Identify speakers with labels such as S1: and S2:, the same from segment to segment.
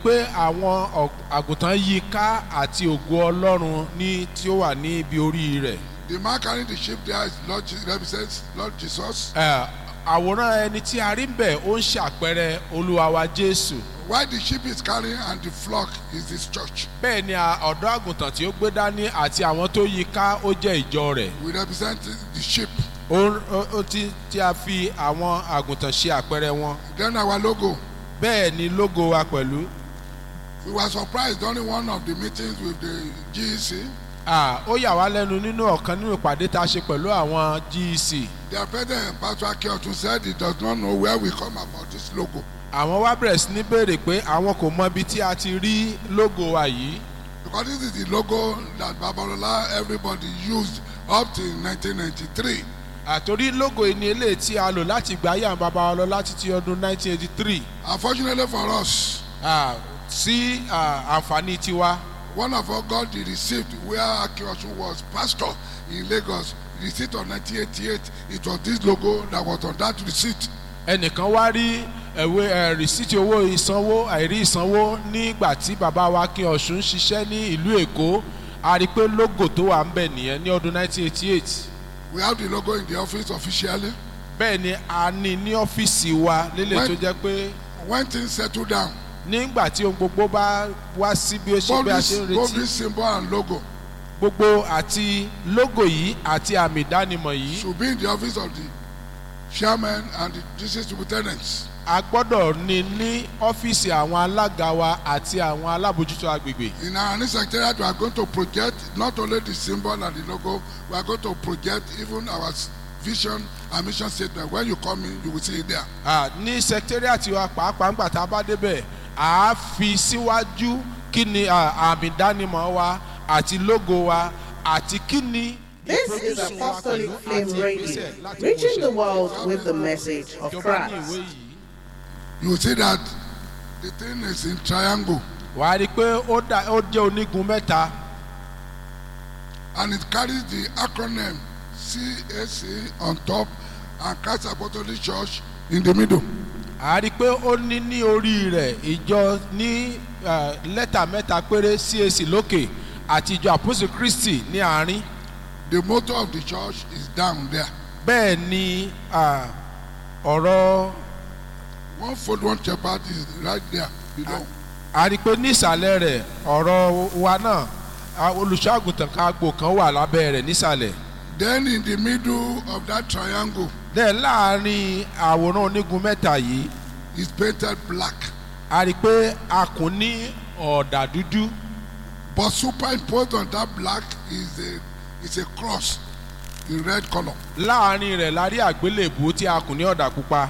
S1: pé àwọn ọ̀- àgùntàn yí ká àti ògo ọlọ́run ní tí ó wà ní ibi orí rẹ̀
S2: The man carrying the sheep there is Lord Je- represents Lord Jesus.
S1: Ẹ, àwòrán ẹni tí a rí ń bẹ̀ ó ń ṣàpẹẹrẹ olúwa wa jésù
S2: Why the sheep is carrying and the flock is this church.
S1: bẹ́ẹ̀ ni a- ọ̀dọ́ àgùntàn tí ó gbé dání àti àwọn tó yí ká ó jẹ́ ìjọ rẹ̀
S2: We represent the sheep.
S1: ó ń- ó- ó ti tí a fi àwọn àgùntàn ṣe àpẹẹrẹ wọn
S2: Then our logo.
S1: bẹ́ẹ̀ ni lógo wa pẹ̀lú
S2: We were surprised during one of the meetings with the GEC.
S1: Ah, ó yà wá lẹ́nu nínú ọ̀kan nínú ìpàdé tá a ṣe pẹ̀lú àwọn gec
S2: Their president, Pastor Akeotun, said he does not know where we come about this logo.
S1: àwọn wá bẹ̀rẹ̀ sí ní béèrè pé àwọn kò mọ ibi tí a ti rí lógo wa yìí
S2: Because this is the logo that Babalola everybody used up till 1993.
S1: àtòrí lógo yìí ni eléyìí tí a lò láti gbà yà bàbá wa lọ láti ti ọdún 1983
S2: Unfortunately for us,
S1: Ah, sí ah, àǹfààní tiwa
S2: one of us got the receipt where Akeotun was pastor in Lagos. Receipt of 1988. It was this logo that was on that receipt.
S1: ẹnìkan wá rí ẹ̀wé ẹ̀ rìsíìtì owó ìsanwó àìrí ìsanwó nígbà tí bàbá wa kí ọ̀ṣun ṣiṣẹ́ ní ìlú èkó a rí i pé lógo tó wà ń bẹ̀ nìyẹn ní ọdún 1988
S2: We have the logo in the office officially.
S1: bẹ́ẹ̀ ni a ní ní ọ́fíìsì wa lélẹ̀ tó jẹ́ pé
S2: When things settle down,
S1: nígbà tí ohun gbogbo bá wá sí bí ó ṣe
S2: both
S1: bí a
S2: this,
S1: ṣe ń
S2: both
S1: retí
S2: this symbol and logo
S1: gbogbo àti lógo yìí àti àmì ìdánimọ̀ yìí
S2: should be in the office of the chairman and the district superintendents.
S1: a gbọ́dọ̀ ní ní ọ́fíìsì àwọn alága wa àti àwọn alábòjútó agbègbè
S2: In our new secretariat, we are going to project not only the symbol and the logo, we are going to project even our s- vision and mission statement. When you come in, you will see it there.
S1: Ah, ní sẹkítẹ́rìàtì wa pàápàá ńgbà tá a bá débẹ̀ à á fi síwájú kí ni ah, àmì ìdánimọ̀ wa àti lógo wa àti kí ni.
S3: This is
S1: ìfojúsùn wa
S3: Apostolic
S1: pẹ̀lú
S3: Flame
S1: àti
S3: Radio,
S1: ìgbésẹ̀ láti
S3: reaching the
S1: múṣẹ.
S3: world with the message of
S1: ìjọba ní ìwé
S3: Christ.
S1: yìí
S2: You will see that the thing is in triangle
S1: wàá rí i pé ó dà- ó jẹ́ onígun mẹ́ta
S2: and it carries the acronym CAC on top and Christ Apostolic Church in the middle.
S1: à á rí i pé ó ní ní orí rẹ̀ ìjọ ní ah, lẹ́tà mẹ́ta péré CAC lókè àti ìjọ àpòsí Kristi ní àárín
S2: The motto of the church is down there.
S1: bẹ́ẹ̀ ni ah, ọ̀rọ̀
S2: One fold, one shepherd is right there below.
S1: a rí i pé ní ìsàlẹ̀ rẹ̀ ọ̀rọ̀ wa náà a- olùṣọ́àgùntàn kan agbo kan wà lábẹ́ rẹ̀ nísàlẹ̀
S2: Then in the middle of that triangle
S1: dẹ̀ láàrin àwòrán onígun mẹ́ta yìí
S2: is painted black.
S1: a rí i pé a kùn ní ọ̀dà dúdú
S2: But superimposed on that black is a is a cross in red color.
S1: láàrin rẹ̀ la rí àgbélébùú tí a kùn ní ọ̀dà pupa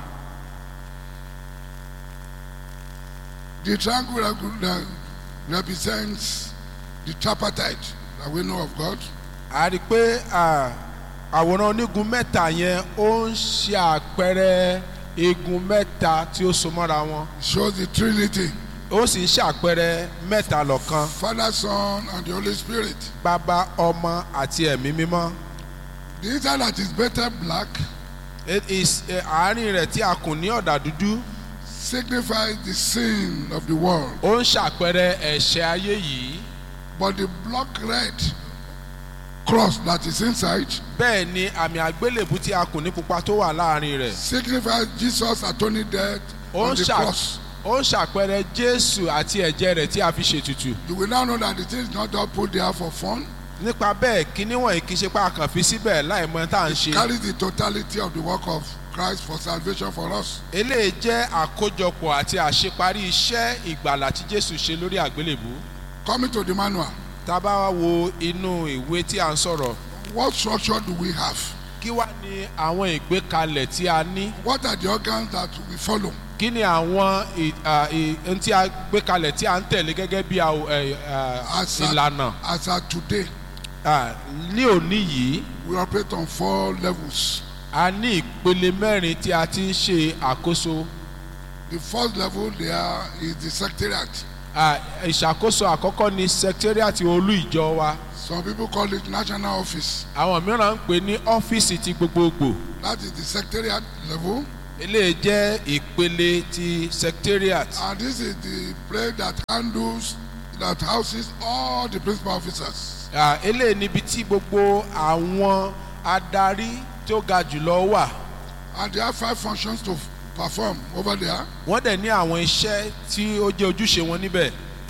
S2: The triangle reg- re- represents the tripartite that we know of God.
S1: a rí i pé à, àwòrán onígun mẹ́ta yẹn ó ń ṣe àpẹẹrẹ egun mẹ́ta tí ó so mọ́ra wọn
S2: It shows the Trinity,
S1: ó sì ń ṣàpẹẹrẹ mẹ́ta lọ́kan
S2: Father, Son, and the Holy Spirit.
S1: bàbá ọmọ àti ẹ̀mí mímọ́.
S2: The inside that is painted black
S1: It is eh, àárín rẹ̀ tí a kùn ní ọ̀dà dúdú
S2: signifies the sin of the world.
S1: ó ń ṣàpẹẹrẹ ẹ̀ṣẹ̀ ayé yìí
S2: But the block red cross that is inside
S1: bẹ́ẹ̀ ni àmì àgbélébù tí a kùn ní pupa tó wà láàrin rẹ̀
S2: signifies Jesus' atoning death
S1: ó
S2: on
S1: ń
S2: the
S1: ṣà-
S2: cross.
S1: ó ń ṣàpẹẹrẹ Jésù àti ẹ̀jẹ̀ rẹ̀ tí a fi ṣètùtù
S2: You will now know that the thing is not just put there for fun.
S1: nípa bẹ́ẹ̀ kíní wọ̀nyí kì í ṣe pé a kàn fi síbẹ̀ láì mọ tá à ń ṣe
S2: Carries the totality of the work of Christ for salvation for us.
S1: eléyìí jẹ́ àkójọpọ̀ àti àṣeparí iṣẹ́ ìgbàlà tí Jésù ṣe lórí àgbélébù
S2: Coming to the manual,
S1: tá a bá wá wo inú ìwé tí a ń sọ̀rọ̀
S2: what structure do we have?
S1: kí wá ní àwọn ìgbékalẹ̀ tí a ní
S2: What are the organs that we follow?
S1: kí ni àwọn ì- à, ì- ohun tí a gbé kalẹ̀ tí a ń tẹ̀lé gẹ́gẹ́ bí àw- ẹ, à,
S2: As at,
S1: ìlànà
S2: as at today,
S1: À, ní òní yìí
S2: we operate on four levels.
S1: a ní ìpele mẹ́rin tí a ti ń ṣe àkóso
S2: The first level there is the secretariat.
S1: À, ìṣàkóso àkọ́kọ́ ni secretariat olú ìjọ wa
S2: Some people call it national office.
S1: àwọn mìíràn ń pè ní ọ́fíìsì ti gbogbogbò
S2: That is the secretariat level.
S1: eléyìí jẹ́ ìpele ti secretariat
S2: And this is the place that handles, that houses all the principal officers.
S1: Ah, eléyìí níbi tí gbogbo àwọn adarí tí ó ga jùlọ wà
S2: And they have five functions to perform over there.
S1: wọ́n dẹ̀ ní àwọn iṣẹ́ tí ó jẹ́ ojúṣe wọn níbẹ̀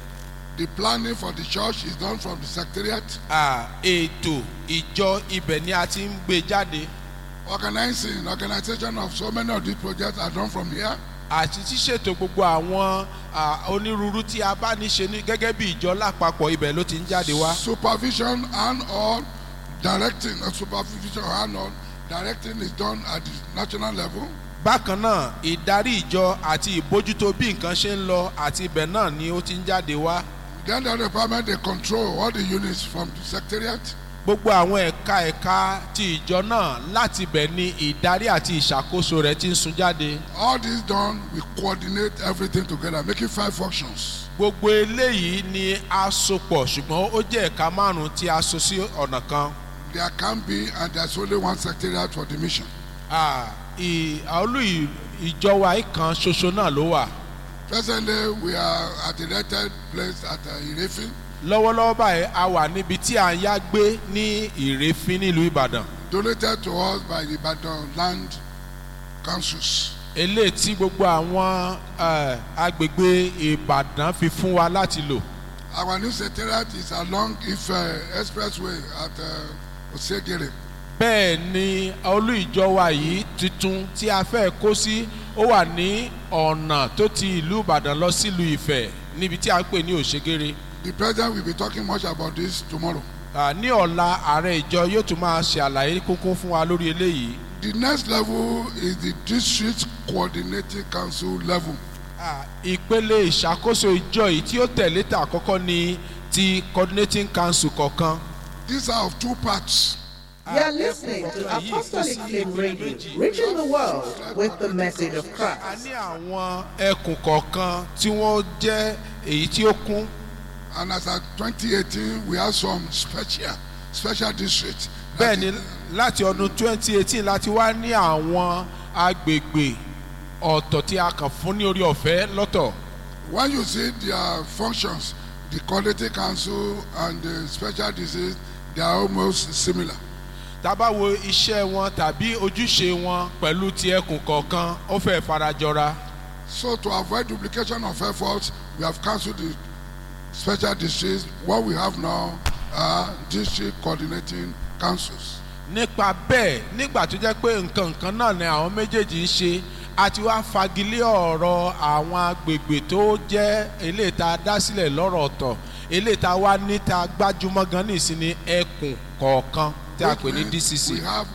S2: The planning for the church is done from the secretariat.
S1: Ah, ètò ìjọ ibẹ̀ ni a ti ń gbé jáde
S2: Organizing, organization of so many of these projects are done from here.
S1: àti ṣíṣètò gbogbo àwọn ah, onírúurú tí a bá ní ṣe ní gẹ́gẹ́ bí ìjọ lápapọ̀ ibẹ̀ ló ti ń jáde wá.
S2: Supervision and all directing, uh, supervision and all directing is done at the national level.
S1: bákan náà ìdarí ìjọ àti ìbójútó bí nǹkan ṣe ń lọ àti ibẹ̀ náà ni ó ti ń jáde wá.
S2: Then the department they control all the units from the secretariat.
S1: gbogbo àwọn ẹ̀ka ẹ̀ka ti ìjọ náà láti ibẹ̀ ni ìdarí àti ìṣàkóso rẹ̀ ti ń sun jáde.
S2: All this done, we coordinate everything together, making five functions.
S1: gbogbo eléyìí ni a so pọ̀ ṣùgbọ́n ó jẹ́ ẹ̀ka márùn-ún tí a so sí ọ̀nà kan.
S2: There can be, and there's only one secretariat for the mission.
S1: Ah, ì- olú ì- ìjọ wa yìí kan ṣoṣo náà ló wà.
S2: Presently, we are at the elected place at uh, Irefin,
S1: lọ́wọ́lọ́wọ́ báyìí a wà níbi tí à ń yá gbé ní ìrèéfín nílùú ìbàdàn.
S2: donated to us by the Ibadan land councils.
S1: eléyìí tí gbogbo àwọn eh, agbègbè ìbàdàn fi fún wa láti lò.
S2: Our new secretariat is along Ife Expressway at uh, Osegere.
S1: bẹ́ẹ̀ ni olú ìjọ wa yìí tuntun tí a fẹ́ kó sí ó wà ní ọ̀nà tó ti ìlú ìbàdàn lọ sílùú ìfẹ́ níbi tí a ń pè ní òṣègèrè.
S2: The president will be talking much about this tomorrow.
S1: Ah, ní ọ̀la ààrẹ ìjọ yóò tún máa ṣe àlàyé kúnkún fún wa lórí eléyìí.
S2: The next level is the district coordinating council level.
S1: Ah, ìpele ìṣàkóso ìjọ yìí tí ó tẹ̀lé tà àkọ́kọ́ ni ti coordinating council kọ̀ọ̀kan.
S2: These are of two parts.
S3: You are listening to Apostolic Flame Radio, reaching the world with the message of
S1: a
S3: Christ.
S1: ní àwọn ẹkùn kọ̀ọ̀kan tí wọ́n jẹ́ èyí tí ó kún.
S2: And as at 2018, we have some special, special districts.
S1: bẹ́ẹ̀ ni láti ọdún 2018 láti wá ní àwọn agbègbè ọ̀tọ̀ tí a kàn fún ní orí ọ̀fẹ́ lọ́tọ̀.
S2: When you see their functions, the coordinating council and the special districts, they are almost similar.
S1: tá a bá wo iṣẹ́ wọn tàbí ojúṣe wọn pẹ̀lú ti ẹkùn kọ̀ọ̀kan ó fẹ́ farajọra.
S2: So to avoid duplication of efforts, we have cancelled the special districts. What we have now are district coordinating councils.
S1: nípa bẹ́ẹ̀ nígbà tó jẹ́ pé nǹkan nǹkan náà ni àwọn méjèèjì ń ṣe a ti wá fagilé ọ̀rọ̀ àwọn agbègbè tó jẹ́ eléyìí tá a dá sílẹ̀ lọ́rọ̀ ọ̀tọ̀ eléyìí tá a wá ní tá a gbájúmọ́ gan ní ìsinmi ẹkùn kọ̀ọ̀kan tí a pè ní
S2: Which means
S1: dcc
S2: We have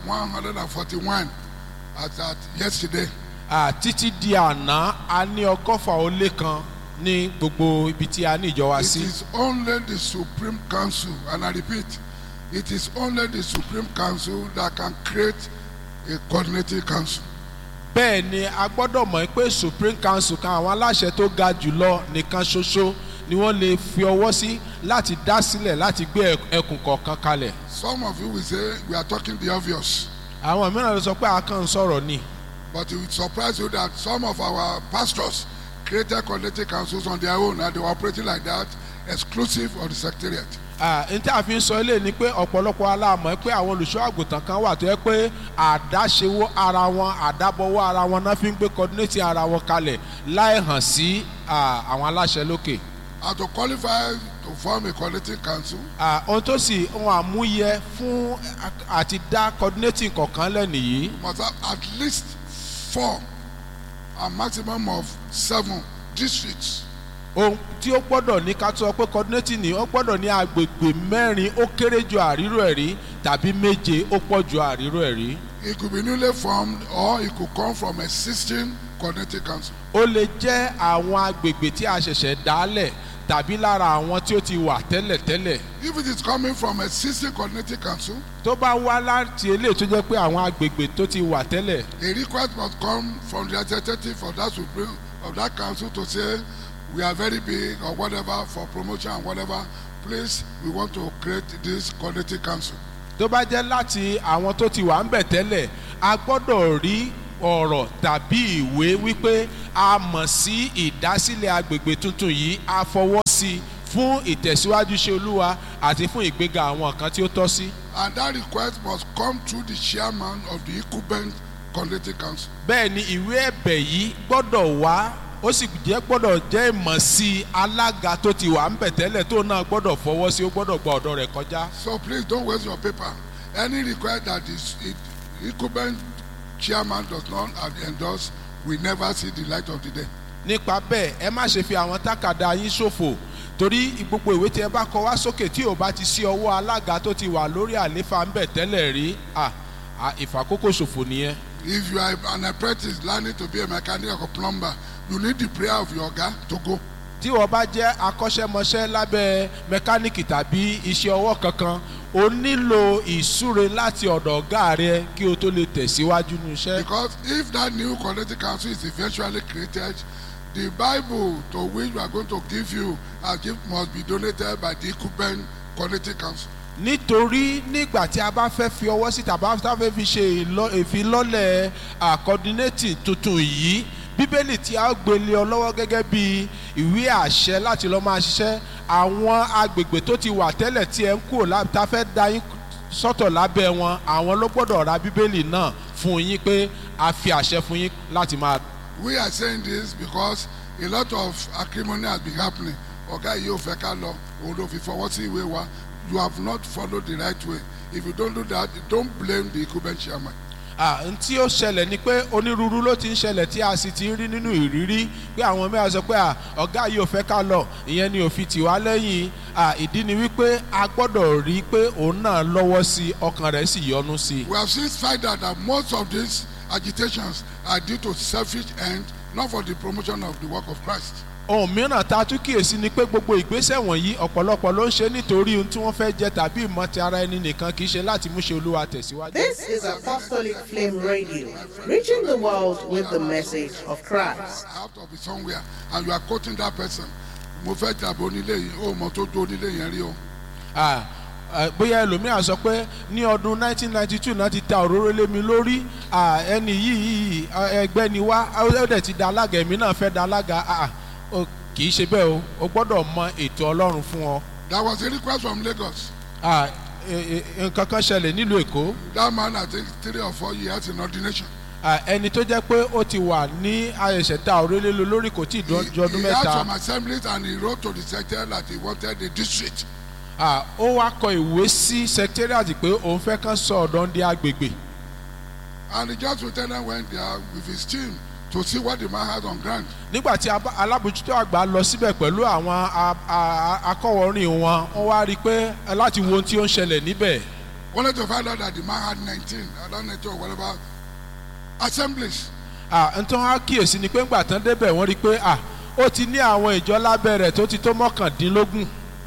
S2: 141 as at yesterday.
S1: Ah, títí di àná a ní ọgọ́fà ó lé kan ní gbogbo ibi tí a ní ìjọ wa
S2: It
S1: sí.
S2: is only the Supreme Council, and I repeat, it is only the Supreme Council that can create a coordinating council.
S1: bẹ́ẹ̀ ni a gbọ́dọ̀ mọ̀ pé supreme council kan àwọn aláṣẹ tó ga jùlọ nìkan ṣoṣo ni wọ́n lè fi ọwọ́ sí láti dá sílẹ̀ láti gbé ẹk- ẹkùn kọ̀ọ̀kan kalẹ̀.
S2: Some of you will say we are talking the obvious,
S1: àwọn mìíràn ló sọ pé a kàn ń sọ̀rọ̀ ni.
S2: but it will surprise you that some of our pastors created coordinating councils on their own and they were operating like that, exclusive of the secretariat.
S1: Ah, n tí a fi ń sọ eléyìí ni pé ọ̀pọ̀lọpọ̀ aláàmọ̀ pé àwọn olùṣọ́ àgùntàn kan wà tó yẹ pé àdáṣewó ara wọn àdábọ̀wọ́ ara wọn náà fi ń gbé coordinating ara wọn kalẹ̀ láì hàn sí ah, àwọn aláṣẹ lókè.
S2: And to qualify to form a coordinating council,
S1: Ah, ohun tó sì ohun àmúyẹ fún àti dá coordinating kọ̀ọ̀kan lẹ́nu yìí.
S2: you must have at least four, a maximum of seven districts.
S1: ohun tí ó gbọ́dọ̀ ní ká tó sọ pé coordinating ni ó gbọ́dọ̀ ní agbègbè mẹ́rin ó kéré ju àrírò ẹ̀ rí tàbí méje ó pọ̀ ju àrírò ẹ̀ rí.
S2: It could be newly formed or it could come from existing coordinating council.
S1: ó lè jẹ́ àwọn agbègbè tí a ṣẹ̀ṣẹ̀ dálẹ̀ tàbí lára àwọn tí ó ti wà tẹ́lẹ̀tẹ́lẹ̀.
S2: If it is coming from existing coordinating council,
S1: tó bá wá láti eléyìí tó jẹ́ pé àwọn agbègbè tó ti wà tẹ́lẹ̀
S2: a request must come from the representative of that supreme of that council to say we are very big or whatever for promotion and whatever. Please, we want to create this coordinating council.
S1: tó bá jẹ́ láti àwọn tó ti wà ń bẹ̀ tẹ́lẹ̀ a gbọ́dọ̀ rí ọ̀rọ̀ tàbí ìwé wípé a mọ̀ sí ìdásílẹ̀ agbègbè tuntun yìí a fọwọ́ sí i fún ìtẹ̀síwájú ṣe olúwa àti fún ìgbéga àwọn kan tí ó tọ́ sí.
S2: And that request must come through the chairman of the Incumbent Community Council.
S1: bẹ́ẹ̀ ni ìwé ẹ̀bẹ̀ yìí gbọ́dọ̀ wá ó sì jẹ́ gbọ́dọ̀ jẹ́ ìmọ̀ sí alága tó ti wà ń bẹ̀ tẹ́lẹ̀ tó náà gbọ́dọ̀ fọwọ́ sí ó gbọ́dọ̀ gba ọ̀dọ̀ rẹ̀ kọjá.
S2: So please don't waste your paper. Any request that is it, incumbent chairman does not endorse will never see the light of the day.
S1: nípa bẹ́ẹ̀ ẹ má ṣe fi àwọn tákàdá yín ṣòfò torí gbogbo ìwé tí ẹ bá kọ wá sókè tí ò bá ti sí ọwọ́ alága tó ti wà lórí àléfà ń bẹ̀ tẹ́lẹ̀ rí à à, ìfàkókò ṣòfò nìyẹn.
S2: If you are an apprentice learning to be a mechanic or plumber, you need the prayer of your oga to go.
S1: tí wọ́n bá jẹ́ akọ́ṣẹ́mọṣẹ́ lábẹ́ mẹkáníìkì tàbí iṣẹ́ ọwọ́ kankan o nílò ìsúre láti ọ̀dọ̀ ọ̀gá rẹ kí o tó lè tẹ̀síwájú ní iṣẹ́.
S2: Because if that new community council is eventually created, the Bible to which we are going to give you as gift must be donated by the incumbent community council.
S1: nítorí nígbà tí a bá fẹ́ fi ọwọ́ sí tàbí a bá fẹ́ fi ṣe ìlọ- ìfilọ́lẹ̀ àkọ́dínétì tuntun yìí bíbélì tí a ó gbélé ọ lọ́wọ́ gẹ́gẹ́ bí ìwé àṣẹ láti lọ́ọ́ máa ṣiṣẹ́ àwọn agbègbè tó ti wà tẹ́lẹ̀ tí ẹ ń kúrò lá- tá a fẹ́ da yín sọ́tọ̀ lábẹ́ wọn àwọn ló gbọ́dọ̀ ra bíbélì náà fún yín pé a fi àṣẹ fún yín láti máa
S2: We are saying this because a lot of acrimony has been happening. Ọ̀gá yìí ò fẹ́ ká lọ, òun ló fi fọwọ́ sí ìwé wa. You have not followed the right way. If you don't do that, don't blame the incumbent chairman.
S1: Ah, n tí ó ṣẹlẹ̀ ni pé onírúurú ló ti ń ṣẹlẹ̀ tí a sì ti ń rí nínú ìrírí pé àwọn mẹ́ta sọ pé ah, ọ̀gá yìí ò fẹ́ ká lọ ìyẹn ni òfin tì wá lẹ́yìn Ah, ìdí ni wípé a gbọ́dọ̀ rí i pé òun náà lọ́wọ́ sí i ọkàn rẹ̀ sì yọnu sí i.
S2: We have since found out that most of these agitations are due to selfish end, not for the promotion of the work of Christ.
S1: ohun mìíràn tá a tún kíyèsí ni pé gbogbo ìgbésẹ̀ wọ̀nyí ọ̀pọ̀lọpọ̀ ló ń ṣe nítorí ohun tí wọ́n fẹ́ jẹ tàbí ìmọ̀ ti ara ẹni nìkan kì í ṣe láti mú ṣe olúwa tẹ̀síwájú.
S3: This is Apostolic Flame Radio, reaching the world with the message of Christ.
S2: I have to be somewhere and you are quoting that person. Mo fẹ́ jàbọ̀ onílé yìí, ó mọ tó jó onílé yẹn rí o.
S1: Ah, eh, bóyá ẹlòmíràn sọ pé ní ọdún 1992 náà ti ta òróró lé mi lórí Ah, ẹni yìí eh, ẹgbẹ́ ni wá ó dẹ̀ ti da alága èmi náà fẹ́ da alága Ah, ah, ó kì í ṣe bẹ́ẹ̀ o o gbọ́dọ̀ mọ ètò ọlọ́run fún ọ.
S2: There was a request from Lagos.
S1: Ah, eh, eh, nǹkan kan ṣẹlẹ̀ nílùú èkó
S2: That man I think three or four years in ordination.
S1: Ah, ẹni tó jẹ́ pé ó ti wà ní àyẹ̀ṣẹ̀ ta òróró lé lórí kò tí ì
S2: He,
S1: ju ọdún
S2: he had
S1: mẹ́ta.
S2: some assemblies and he wrote to the secretary that he wanted a district.
S1: Ah, ó wá kọ ìwé sí secretariat pé òun fẹ́ kán sọ ọ̀dọ́ di agbègbè.
S2: And the judge lieutenant went there with his team to see what the man had on ground.
S1: nígbà tí abá- alábòjútó àgbà lọ síbẹ̀ pẹ̀lú àwọn a- a- akọ̀wọ́rìn wọn wọ́n wá rí i pé ẹ láti wo ohun tí ó ń ṣẹlẹ̀ níbẹ̀.
S2: Only to find out that the man had 19, I don't know or whatever, assemblies.
S1: ntọ́ wọn á kíyèsí ni pé ńgbà tán débẹ̀ wọ́n rí i pé à, ó ti ní àwọn ìjọ lábẹ́ rẹ̀ tó ti tó mọ́kàndínlógún.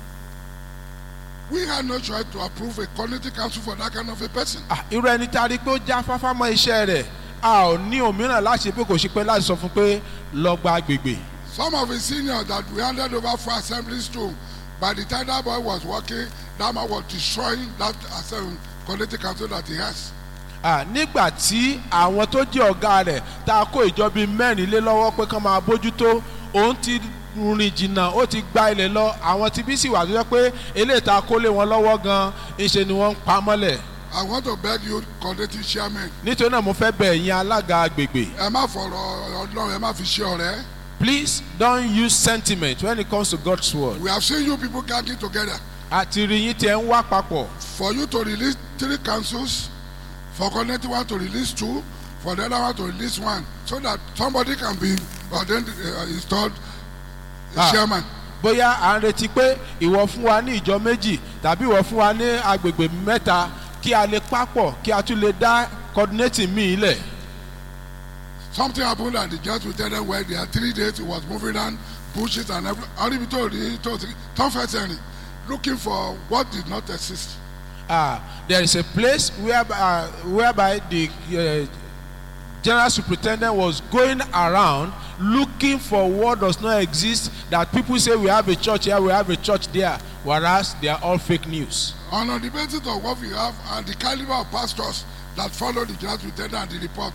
S2: We had no choice to approve a community council for that kind of a person.
S1: À, irú ẹni tá a rí i pé ó já fáfá mọ́ iṣẹ́ rẹ̀ a ò ní òmíràn láti ṣe pé kò ṣe pé láti sọ fún pé lọ gba agbègbè.
S2: Some of his seniors that we handed over for assemblies to, by the time that boy was working, that man was destroying that assembly, community council that he has.
S1: À, nígbà tí àwọn tó jẹ́ ọ̀gá rẹ̀ tá a kó ìjọ bíi mẹ́rin lé lọ́wọ́ pé kán máa bójútó òun ti rìn jìnnà ó ti gba ilẹ̀ lọ àwọn tí bí sì wà tó jẹ́ pé eléyìí tá a kó lé wọn lọ́wọ́ gan ńṣe ni wọ́n ń pa mọ́lẹ̀
S2: I want to beg you, community chairman,
S1: nítorí náà mo fẹ́ bẹ̀ ẹ̀yin alága agbègbè
S2: ẹ má fọ̀rọ̀ ọlọ́run ẹ má fi ṣe ọ̀rẹ́.
S1: please don't use sentiment when it comes to God's word
S2: We have seen you people gathering together
S1: àti rí yín tí ẹ ń wá papọ̀
S2: for you to release three councils, for community one to release two, for the other one to release one, so that somebody can be ordained, uh, installed
S1: Ah.
S2: chairman.
S1: bóyá à ń retí pé ìwọ fún wa ní ìjọ méjì tàbí ìwọ fún wa ní agbègbè mẹ́ta kí a lè papọ̀ kí a tún lè dá coordinating míì lẹ̀.
S2: Something happened at the church with them where there are three days he was moving down bushes and everything. Only told he told Tom Fetching, looking for what did not exist.
S1: Ah, there is a place whereby, uh, whereby the uh, general superintendent was going around looking for what does not exist that people say we have a church here we have a church there whereas they are all fake news.
S2: And on the basis of what we have and the caliber of pastors that follow the church with them and the report,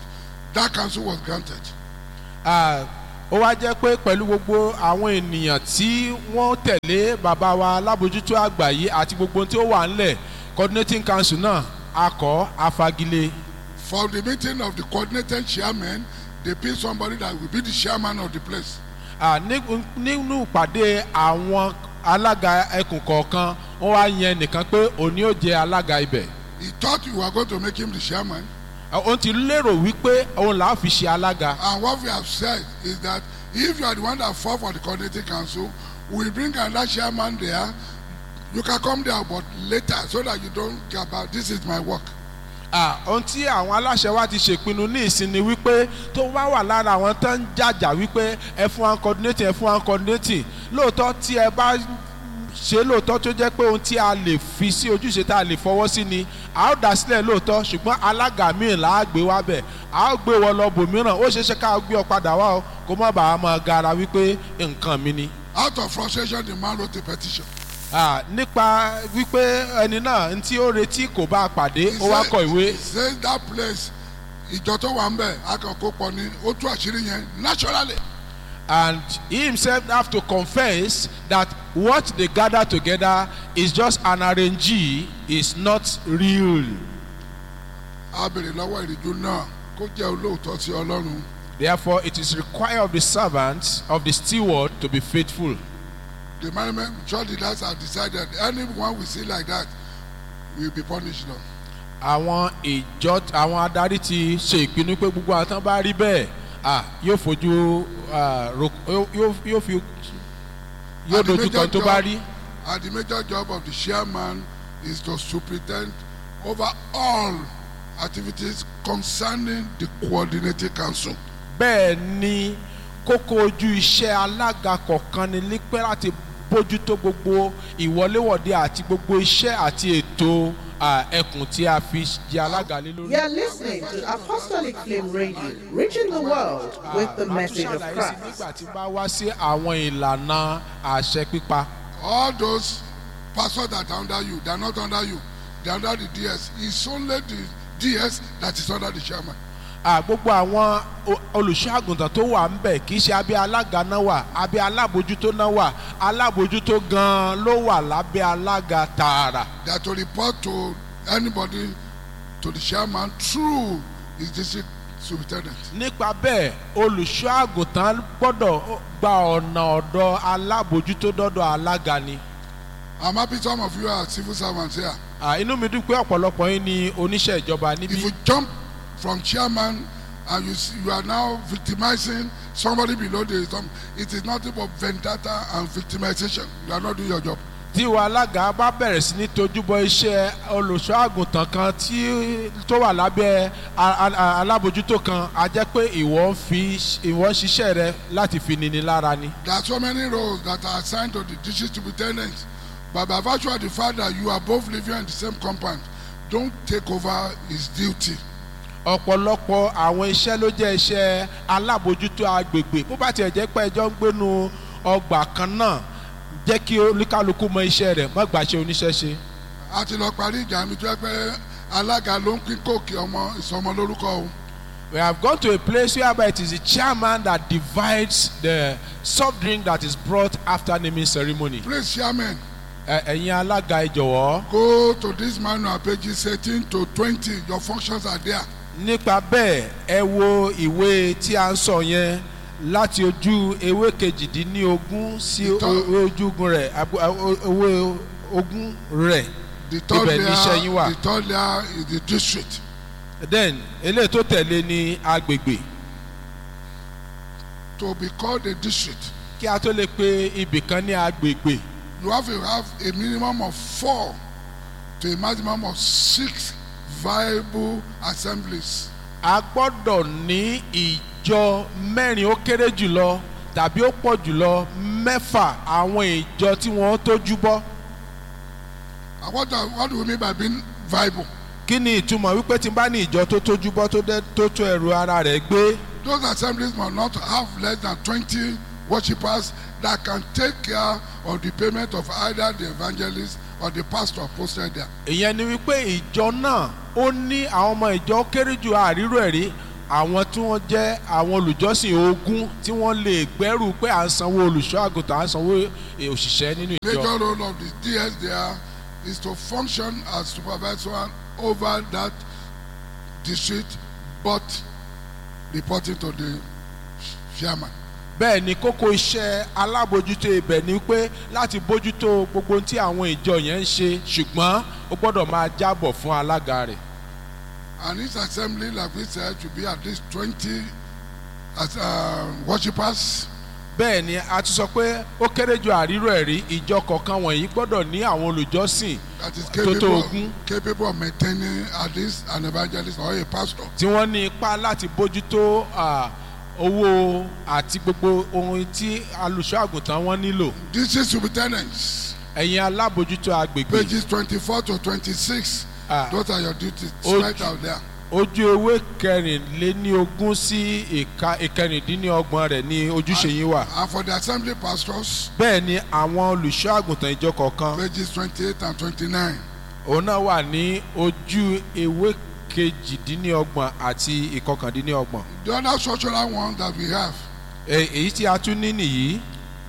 S2: that counsel was granted.
S1: Ah, ó wá jẹ́ pé pẹ̀lú gbogbo àwọn ènìyàn tí wọ́n tẹ̀lé bàbá wa alábòjútó àgbà yìí àti gbogbo ohun tí ó wà ńlẹ̀ coordinating council náà akọ̀ afagilé
S2: For the meeting of the coordinating chairman, they pick somebody that will be the chairman of the place.
S1: Ah, ní- nínú ìpàdé àwọn alága ẹkùn kọ̀ọ̀kan wọ́n wá yan nìkan pé òní ó jẹ́ alága ibẹ̀
S2: He thought you were going to make him the chairman.
S1: Ah, òun ti lérò wípé òun là á fi ṣe alága
S2: And what we have said is that if you are the one that fought for the coordinating council, we bring another chairman there. You can come there, but later, so that you don't get about this is my work.
S1: Ah, ohun tí àwọn aláṣẹ wa ti ṣèpinnu ní ìsinmi wípé tó bá wà lára àwọn tó ń jàjà wípé ẹ fún wa coordinating ẹ fún wa coordinating lóòótọ́ tí ẹ bá ṣe lóòótọ́ tó jẹ́ pé ohun tí a lè fi sí ojúṣe tá a lè fọwọ́ sí ni a ó dá sílẹ̀ lóòótọ́ ṣùgbọ́n alága míì là á gbé wá bẹ̀ a ó gbé wọ lọ bòmíràn ó ṣeé ṣe ká gbé ọ padà wá o kó má bàa máa gara wípé nǹkan mi ni.
S2: Out of frustration, the man wrote a petition.
S1: Ah, nípa wípé ẹni náà ntí ó retí kò bá a pàdé
S2: He
S1: ó wá
S2: said-
S1: kọ ìwé.
S2: he says that place, ìjọ tó wà ń bẹ̀, a kàn kó pọ̀ ní, ó tú àṣírí yẹn naturally.
S1: and he himself have to confess that what they gather together is just an arrangee is not real
S2: A béèrè lọ́wọ́ ìrìjú náà kó jẹ́ olóòótọ́ sí Ọlọ́run.
S1: therefore it is required of the servant of the steward to be faithful
S2: The management church leaders have decided anyone we see like that will be punished. Lord.
S1: àwọn ìjọ àwọn adarí ti ṣe ìpinnu pé gbogbo àwọn tán bá rí bẹ́ẹ̀ ah, yóò fojú ah, ro- yóò- yóò yóò fi yóò
S2: And the
S1: dojú
S2: major
S1: kan tó bá
S2: job-
S1: rí
S2: And the major job of the chairman is to superintend over all activities concerning the coordinating council.
S1: bẹ́ẹ̀ ni kókó ojú iṣẹ́ alága kọ̀ọ̀kan ni lípẹ́ láti bójútó gbogbo ìwọléwọ̀de àti gbogbo iṣẹ́ àti ètò ah, ẹkùn tí a fi jẹ alága lé lórí.
S3: You are listening to Apostolic Flame Radio, reaching the world with the message of
S1: àtúnṣàlàyé sí
S3: Christ.
S1: nígbà tí bá wá sí àwọn ìlànà àṣẹ pípa.
S2: All those pastors that are under you, they are not under you. They are under the DS. It's only the DS that is under the chairman.
S1: Ah, gbogbo àwọn o- olùṣọ́ àgùntàn tó wà ń bẹ̀ kì í ṣe abẹ́ alága náà wà abẹ́ alábòjútó náà wà alábòjútó gan-an ló wà lábẹ́ alága tààrà.
S2: They are to report to anybody, to the chairman through his district superintendent.
S1: nípa bẹ́ẹ̀ olùṣọ́ àgùntàn gbọ́dọ̀ gba ọ̀nà ọ̀dọ̀ alábòjútó dọ́dọ̀ alága ni.
S2: I'm happy some of you are civil servants here.
S1: Ah, inú mi dùn pé ọ̀pọ̀lọpọ̀ yín ni oníṣẹ́ ìjọba
S2: If
S1: níbí.
S2: you jump from chairman and you see, you are now victimizing somebody below the thumb, it is nothing but vendetta and victimization. You are not doing your job.
S1: tí ìwà alága bá bẹ̀rẹ̀ sí ní tojúbọ iṣẹ́ olùṣọ́ àgùntàn kan tí tó wà lábẹ́ a- a- alábòjútó kan a jẹ́ pé ìwọ ń fi ìwọ ń ṣiṣẹ́ rẹ láti fi nini lára ni.
S2: There are so many roles that are assigned to the district superintendent, but by virtue of the fact that you are both living in the same compound, don't take over his duty.
S1: ọ̀pọ̀lọpọ̀ àwọn iṣẹ́ ló jẹ́ iṣẹ́ alábòjútó agbègbè bó bá tiẹ̀ jẹ́ pé ẹjọ́ ń gbénu ọgbà kan náà jẹ́ kí oníkálukú mọ iṣẹ́ rẹ̀ má gbàṣẹ oníṣẹ́ ṣe.
S2: a ti lọ parí ìjà mi tó yẹ pé alága ló ń pín kóòkì ọmọ ìsọmọ lórúkọ o.
S1: We have gone to a place whereby it is the chairman that divides the soft drink that is brought after naming ceremony.
S2: please chairman
S1: Ẹ- ẹ̀yin alága ẹ jọ̀wọ́
S2: go to this manual pages eighteen to twenty your functions are there.
S1: nípa bẹ́ẹ̀ ẹ wo ìwé tí a ń sọ yẹn láti ojú ewé kejìdínlógún sí
S2: Ìtọ́-
S1: o- ewé ojúgun rẹ̀ abo- o- ewé ogún rẹ̀
S2: the third
S1: Ibẹ̀ ni iṣẹ́ yín wà.
S2: layer the third layer is the district.
S1: then eléyìí tó tẹ̀lé ní agbègbè
S2: to be called a district
S1: kí a tó lè pe ibì kan ní agbègbè
S2: you have to have a minimum of four to a maximum of six viable assemblies.
S1: a gbọ́dọ̀ ní ìjọ mẹ́rin ó kéré jùlọ tàbí ó pọ̀ jùlọ mẹ́fà àwọn ìjọ tí wọ́n tójú bọ́.
S2: and what, do- what do we mean by being viable?
S1: kí ni ìtumọ̀ wípé tí n bá ní ìjọ tó tójú bọ́ tó dé- tó tó ẹrù ara rẹ̀ gbé
S2: those assemblies must not have less than twenty worshippers that can take care of the payment of either the evangelist or the pastor posted there.
S1: ìyẹn ni wípé ìjọ náà ó ní àwọn ọmọ ìjọ ó kéré jù àrírò ẹ̀rí àwọn tí wọ́n jẹ́ àwọn olùjọ́sìn ogún tí wọ́n lè gbẹ́rù pé à ń sanwó olùṣọ́ àgùntàn à ń sanwó eh, òṣìṣẹ́ nínú ìjọ.
S2: Major role of the DS there is to function as supervisor over that district, but reporting to the chairman.
S1: bẹ́ẹ̀ ni kókó iṣẹ́ alábòjútó ibẹ̀ ni pé láti bójútó gbogbo ohun tí àwọn ìjọ yẹn ń ṣe ṣùgbọ́n ó gbọ́dọ̀ máa jábọ̀ fún alága rẹ̀.
S2: And each assembly, like we said, should be at least 20 as, uh, worshippers.
S1: bẹ́ẹ̀ ni a ti sọ pé ó kéré ju àrírò ẹ̀rí ìjọ kọ̀ọ̀kan wọ̀nyí gbọ́dọ̀ ní àwọn olùjọ́sìn
S2: that is
S1: tó tó
S2: capable,
S1: ogún
S2: capable of maintaining at least an evangelist or a pastor.
S1: tí wọ́n ní ipá láti bójútó à, owó àti gbogbo ohun tí alùṣọ́ àgùntàn wọn nílò.
S2: District superintendents,
S1: ẹ̀yin alábòjútó agbègbè
S2: pages 24 to 26.
S1: Ah.
S2: Those are your duties. It's
S1: Ojú-
S2: right out there.
S1: ojú ewé kẹrìnléníogún sí ìka ìkẹrìndínlọ́gbọ̀n rẹ̀ ní ojúṣe yín wà.
S2: And for the assembly pastors,
S1: bẹ́ẹ̀ ni àwọn olùṣọ́ àgùntàn ìjọ kọ̀ọ̀kan
S2: pages 28 and 29.
S1: òun náà wà ní ojú ewé kejìdínlọ́gbọ̀n àti ìkọkàndínlọ́gbọ̀n.
S2: The other structural one that we have
S1: Ẹ- èyí tí a tún ní nìyí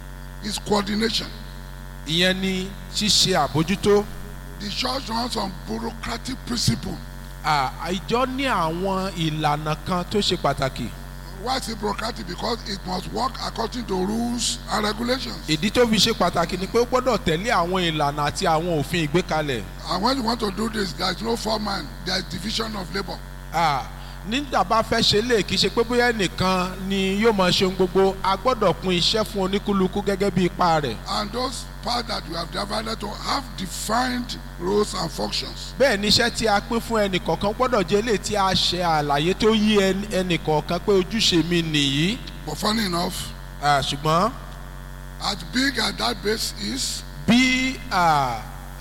S2: is coordination.
S1: ìyẹn ni ṣíṣe àbójútó.
S2: The church runs on bureaucratic principle.
S1: À, ìjọ ní àwọn ìlànà kan tó ṣe pàtàkì.
S2: Why is it bureaucratic? Because it must work according to rules and regulations.
S1: ìdí tó fi ṣe pàtàkì ni pé ó gbọ́dọ̀ tẹ̀lé àwọn ìlànà àti àwọn òfin ìgbékalẹ̀.
S2: And when you want to do this, there is no foreman, there is division of labor.
S1: À, nígbà bá fẹ́ ṣe lè kí ṣe pé bóyá ẹnìkan ni yóò máa ṣe ohun gbogbo a gbọ́dọ̀ pín iṣẹ́ fún oníkúlùkù gẹ́gẹ́ bí ipa rẹ̀.
S2: And those parts that you have divided to have defined roles and functions.
S1: bẹ́ẹ̀ ni iṣẹ́ tí a pín fún ẹnìkọ̀ọ̀kan gbọ́dọ̀ jẹ́ lè tí a ṣe àlàyé tó yí ẹn- ẹnìkọ̀ọ̀kan pé ojúṣe mi nìyí.
S2: But funny enough,
S1: À, ṣùgbọ́n
S2: as big as that base is,
S1: bí à,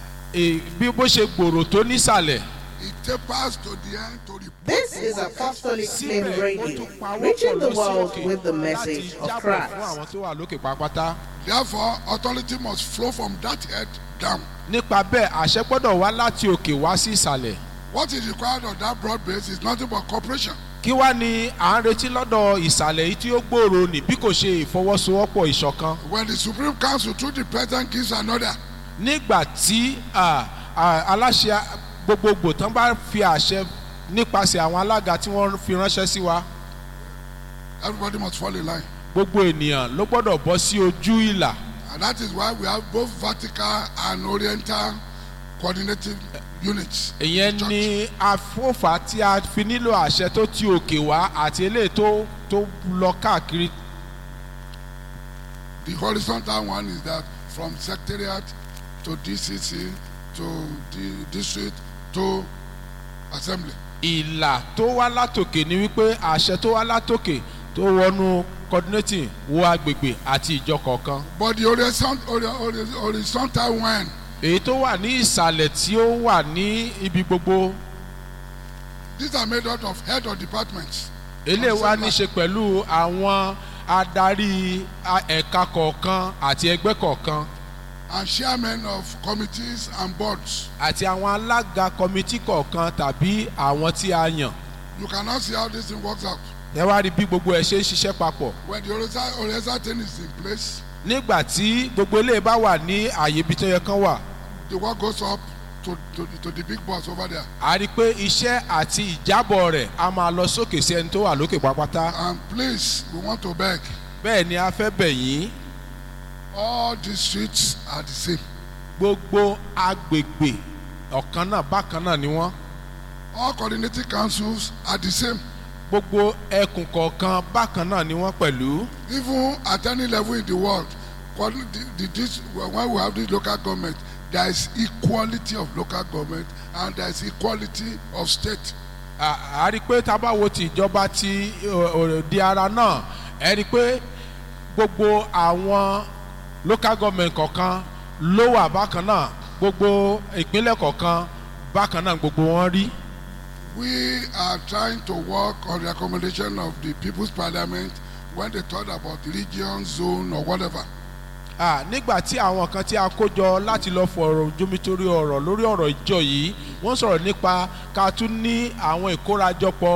S1: è- bí bó ṣe gbòòrò tó nísàlẹ̀
S2: it tapers to the end to report.
S3: This is Apostolic Flame
S1: síbẹ̀ ó
S3: Radio,
S1: tún pawọ́
S3: reaching
S1: pọ̀
S3: the
S1: lọ sí
S3: world
S1: òkè
S3: with the
S1: láti
S3: message of
S1: jábọ̀ fún
S3: Christ.
S1: àwọn tó wà lókè pápátá.
S2: Therefore, authority must flow from that head down.
S1: nípa bẹ́ẹ̀ àṣẹ gbọ́dọ̀ wá láti òkè wá sí ìsàlẹ̀.
S2: What is required of that broad base is nothing but cooperation.
S1: kí wá ni à ń retí lọ́dọ̀ ìsàlẹ̀ yìí tí ó gbòòrò ní bí kò ṣe ìfọwọ́sowọ́pọ̀ ìṣọ̀kan.
S2: When the Supreme Council, through the President, gives an order,
S1: nígbà tí à, à, aláṣẹ gbogbogbò tán bá fi àṣẹ nípasẹ̀ àwọn alága tí wọ́n fi ránṣẹ́ sí wa
S2: everybody must fall in line.
S1: gbogbo ènìyàn ló gbọ́dọ̀ bọ́ sí ojú ìlà.
S2: And that is why we have both vertical and oriental coordinating units.
S1: ìyẹn
S2: Church.
S1: ni afọ́fà tí a fi nílò àṣẹ tó ti òkè wá àti eléyìí tó tó lọ káàkiri
S2: The horizontal one is that from secretariat to DCC to the district to assembly.
S1: ìlà tó wá látòkè ni wípé àṣẹ tó wá látòkè tó wọnú coordinating wo agbègbè àti ìjọ kọ̀ọ̀kan
S2: But the horizon- hori- hori- horizontal one
S1: èyí tó wà ní ìsàlẹ̀ tí ó wà ní ibi gbogbo
S2: These are made out of head of departments.
S1: eléyìí wá ní í ṣe pẹ̀lú àwọn adarí a- ẹ̀ka kọ̀ọ̀kan àti ẹgbẹ́ kọ̀ọ̀kan
S2: And chairmen of committees and boards.
S1: àti àwọn alága kọmitì kọ̀ọ̀kan tàbí àwọn tí a yàn
S2: You cannot see how this thing works out.
S1: ẹ wá rí bí gbogbo ẹ ṣe ń ṣiṣẹ́ papọ̀
S2: When the horizontal, horizontal thing is in place,
S1: nígbà tí gbogbo eléyìí bá wà ní àyè ibi tó yẹ kán wà
S2: the work goes up to, to, to the big boss over there.
S1: a rí i pé iṣẹ́ àti ìjábọ̀ rẹ̀ a máa lọ sókè sí ẹni tó wà lókè pápátá
S2: And please, we want to beg.
S1: bẹ́ẹ̀ ni a fẹ́ bẹ̀ yín
S2: All districts are the same.
S1: gbogbo agbègbè ọ̀kan náà bákan náà ni wọ́n
S2: All coordinating councils are the same.
S1: gbogbo ẹkùn kọ̀ọ̀kan bákan náà ni wọ́n pẹ̀lú
S2: Even at any level in the world, coordin- the, the, dis- when we have this local government, there is equality of local government and there is equality of state.
S1: a a rí i pé tá a bá wo ti ìjọba ti òdi ara náà ẹ rí i pé gbogbo àwọn local government kọ̀ọ̀kan ló wà bákan náà gbogbo ìpínlẹ̀ kọ̀ọ̀kan bákan náà gbogbo wọn rí.
S2: We are trying to work on the accommodation of the People's Parliament when they thought about region, zone, or whatever.
S1: Ah, nígbà tí àwọn kan tí a kó jọ láti lọ fọ̀rọ̀ jómitorí ọ̀rọ̀ lórí ọ̀rọ̀ ìjọ yìí wọ́n sọ̀rọ̀ nípa ká tún ní àwọn ìkórajọpọ̀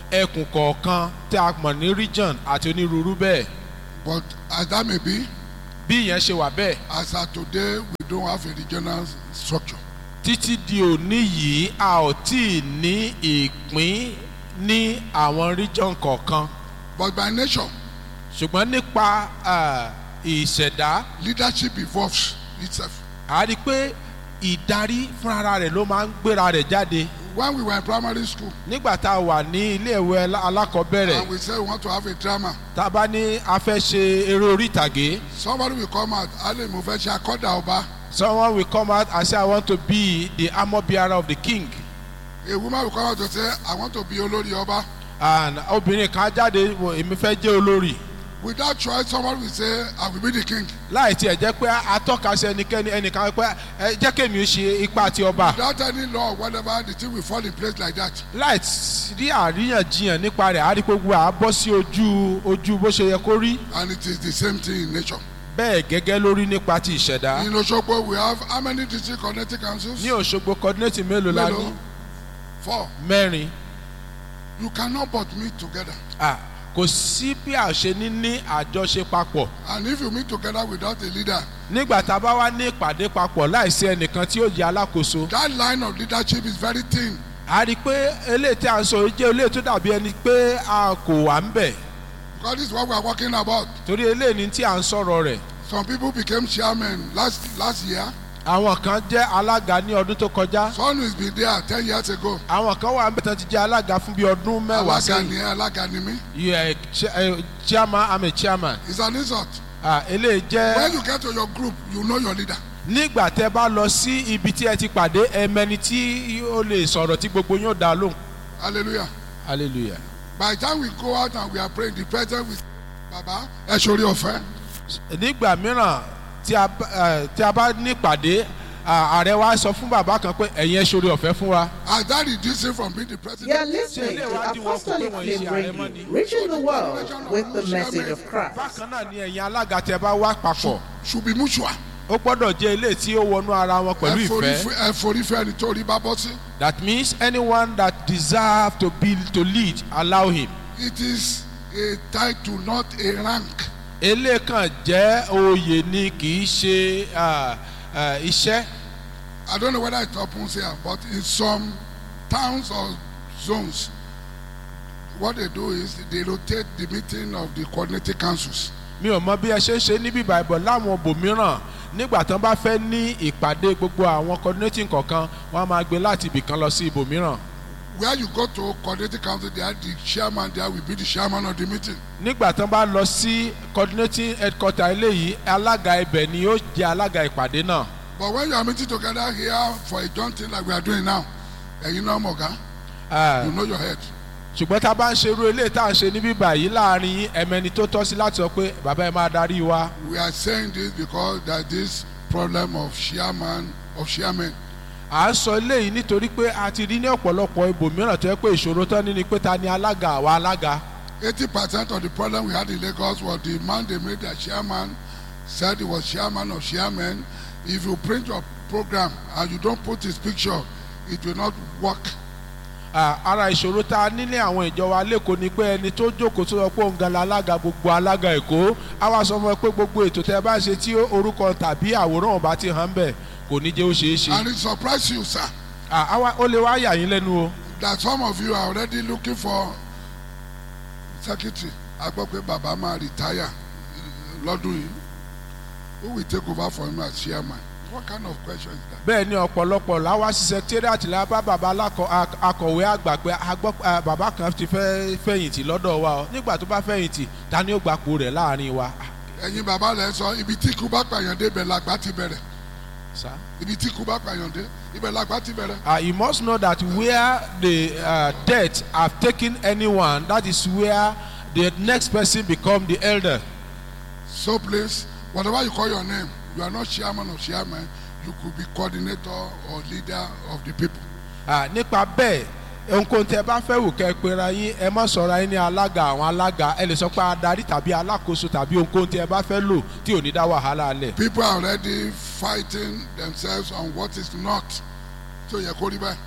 S1: ẹkùn kọ̀ọ̀kan tí a mọ̀ ní region àti onírúurú bẹ́ẹ̀
S2: But as that may be,
S1: bí ìyẹn ṣe wà bẹ́ẹ̀
S2: as at today, we don't have a regional structure.
S1: títí di òní yìí a ò tí ì ní ìpín ní àwọn region kọ̀ọ̀kan
S2: But by nature,
S1: ṣùgbọ́n nípa ah, ìṣẹ̀dá
S2: leadership evolves itself.
S1: a rí i pé ìdarí fúnra rẹ̀ ló máa ń gbéra rẹ̀ jáde
S2: When we were in primary school
S1: nígbà tá a wà ní iléèwé alá- alákọ̀ọ́bẹ̀rẹ̀
S2: and we said we want to have a drama,
S1: tá a bá ní a fẹ́ ṣe eré orí ìtàgé
S2: somebody will come out, Ali Mufeshi Akoda Oba.
S1: someone will come out and say I want to be the armour bearer of the king
S2: A woman will come out to say, I want to be Olori Oba.
S1: and obìnrin kan á jáde "Wo, èmi fẹ́ jẹ́ olórí
S2: Without choice, somebody will say, I will be the king.
S1: láì tiẹ̀ jẹ́ pé atọ́ka sí ẹnikẹ́ni ẹnìkan pé ẹ jẹ́ kémi ṣe ipa ti ọba
S2: Without any law or whatever, the thing will fall in place like that.
S1: láì rí àríyànjiyàn nípa rẹ̀ á rí pé gbogbo à á bọ́ sí ojú ojú bó ṣe yẹ kó rí
S2: And it is the same thing in nature.
S1: bẹ́ẹ̀ gẹ́gẹ́ lórí nípa ti ìṣẹ̀dá
S2: In Oshogbo, we have how many district connecting councils?
S1: ní Òṣogbo coordinate mélòó la ní
S2: Mélòó? Four.
S1: mẹ́rin
S2: You cannot but meet together.
S1: Ah, kò sí bí a ṣe ní ní àjọṣe papọ̀
S2: And if you meet together without a leader,
S1: nígbà tá a bá wá ní ìpàdé papọ̀ láìsí ẹnìkan tí ó jẹ́ alákòóso
S2: that line of leadership is very thin.
S1: a rí i pé eléyìí tí a ń sọ yìí jẹ́ eléyìí tó dàbí ẹni pé a kò wà ń bẹ̀
S2: Because this is what we are talking about.
S1: torí eléyìí ni tí à ń sọ̀rọ̀ rẹ̀
S2: Some people became chairman last last year.
S1: àwọn kan jẹ́ alága ní ọdún tó kọjá
S2: Someone who's been there ten years ago.
S1: àwọn kan wà ń bẹ̀ tán ti jẹ́ alága fún bí ọdún mẹ́wàá
S2: Alága
S1: sẹ́yìn
S2: ni ẹ́, alága ni mí.
S1: You are a cha- a chairman I'm a chairman
S2: It's an insult.
S1: Ah, eléyìí jẹ́
S2: When you get to your group, you know your leader.
S1: nígbà tẹ́ bá lọ sí ibi tí ẹ ti pàdé ẹmẹni tí ó lè sọ̀rọ̀ tí gbogbo yóò dá lóhùn
S2: Hallelujah.
S1: hallelujah.
S2: By the time we go out and we are praying, the president will say, Baba, ẹ ṣorí ọ̀fẹ́.
S1: nígbà mìíràn tí a bá- eh, tí a bá nípàdé ah, ààrẹ wa sọ fún bàbá kan pé ẹ̀yin ẹ ṣoore ọ̀fẹ́ fún wa.
S2: Has that reduced him from being the
S3: You are
S2: president?
S3: listening to Apostolic Flame Radio, reaching the world with the message of Christ.
S1: bákan náà ni ẹ̀yin alága tẹ bá wá papọ̀
S2: Should be mutual.
S1: ó gbọ́dọ̀ jẹ́ ilé tí ó wọnú ara wọn pẹ̀lú
S2: Ẹ forí
S1: ìfẹ́.
S2: fẹ́- ẹ forí fẹ́ ẹni tó rí bá bọ́ sí.
S1: that means anyone that deserve to be to lead allow him.
S2: It is a title, not a rank.
S1: elékan jẹ́ oyè ni kì í ṣe ah, ah, iṣẹ́.
S2: I don't know whether it happens here, but in some towns or zones, what they do is they rotate the meeting of the coordinating councils.
S1: mi ò mọ bí ẹ ṣe ń ṣe níbí báyìí láwọn ibòmíràn nígbà tán bá fẹ́ ní ìpàdé gbogbo àwọn coordinating kọ̀ọ̀kan wọ́n á máa gbé láti ibìkan lọ sí ibòmíràn.
S2: Where you go to coordinating council, there the chairman there will be the chairman of the meeting.
S1: nígbà tán bá lọ sí coordinating headquarter eléyìí alága ibẹ̀ ni yóò jẹ́ alága ìpàdé náà.
S2: But when you are meeting together here for a joint thing like we are doing now, and you know Moga,
S1: Ah,
S2: you know your head.
S1: ṣùgbọ́n tá a bá ń ṣe irú eléyìí tá à ń ṣe níbí báyìí láàrin ẹmẹni tó tọ́ sí láti sọ pé bàbá ẹ máa darí wa.
S2: We are saying this because there is this problem of chairman of chairman.
S1: à ń sọ eléyìí nítorí pé a ti rí ní ọ̀pọ̀lọpọ̀ ibòmíràn tó yẹ pé ìṣòro tán ní ni pé ta ni alága àwa alága.
S2: 80% of the problem we had in Lagos was the man they made their chairman said he was chairman of chairman. If you print your program and you don't put his picture, it will not work.
S1: Ah, ara ìṣòro tá a nílé àwọn ìjọ wa lẹ́kọ̀ọ́ ni pé ẹni tó jókòó tó sọ pé òun gan la alága gbogbo alága èkó á wá sọ fún ẹ pé gbogbo ètò tẹ bá ṣe tí orúkọ tàbí àwòrán ọba ti hàn bẹ́ẹ̀ kò ní jẹ́ ó ṣeé ṣe.
S2: And it surprised you, sir,
S1: Ah, á wá- ó lè wá yà yín lẹ́nu o.
S2: that some of you are already looking for secretary. A gbọ́ pé bàbá máa retire eh, lọ́dún yìí. Who will take over for him as chairman? What kind of question is that?
S1: bẹ́ẹ̀ ni ọ̀pọ̀lọpọ̀ láwá sí secretariat la bá bàbá alákọ̀- ak- akọ̀wé àgbà pé a gbọ́ ah, bàbá kan ti fẹ́ fẹ̀yìntì lọ́dọ̀ wa o nígbà tó bá fẹ̀yìntì ta ni ó gbapò rẹ̀ láàrin wa.
S2: Ẹ̀yin bàbá lẹ sọ ibi tí ikú bá pààyàn dé ibẹ̀ làgbà ti bẹ̀rẹ̀.
S1: Sir?
S2: Ibi tí ikú bá pààyàn dé ibẹ̀ làgbà ti bẹ̀rẹ̀.
S1: Uh, you must know that where the uh, death have taken anyone, that is where the next person become the elder.
S2: So please, whatever you call your name, you are not chairman or chairman, you could be coordinator or leader of the people.
S1: Uh, nípa bẹ́ẹ̀ ohunkóhun tẹ bá fẹ́ wò kẹ́ ẹ pera yín ẹ má sọ̀rọ̀ yín ní alága àwọn alága ẹ lè sọ pé adarí tàbí alákòóso tàbí ohunkóhun tẹ bá fẹ́ lò tí ò ní dá wàhálà lẹ̀.
S2: People are already fighting themselves on what is not. So yẹ kó rí bẹ́ẹ̀.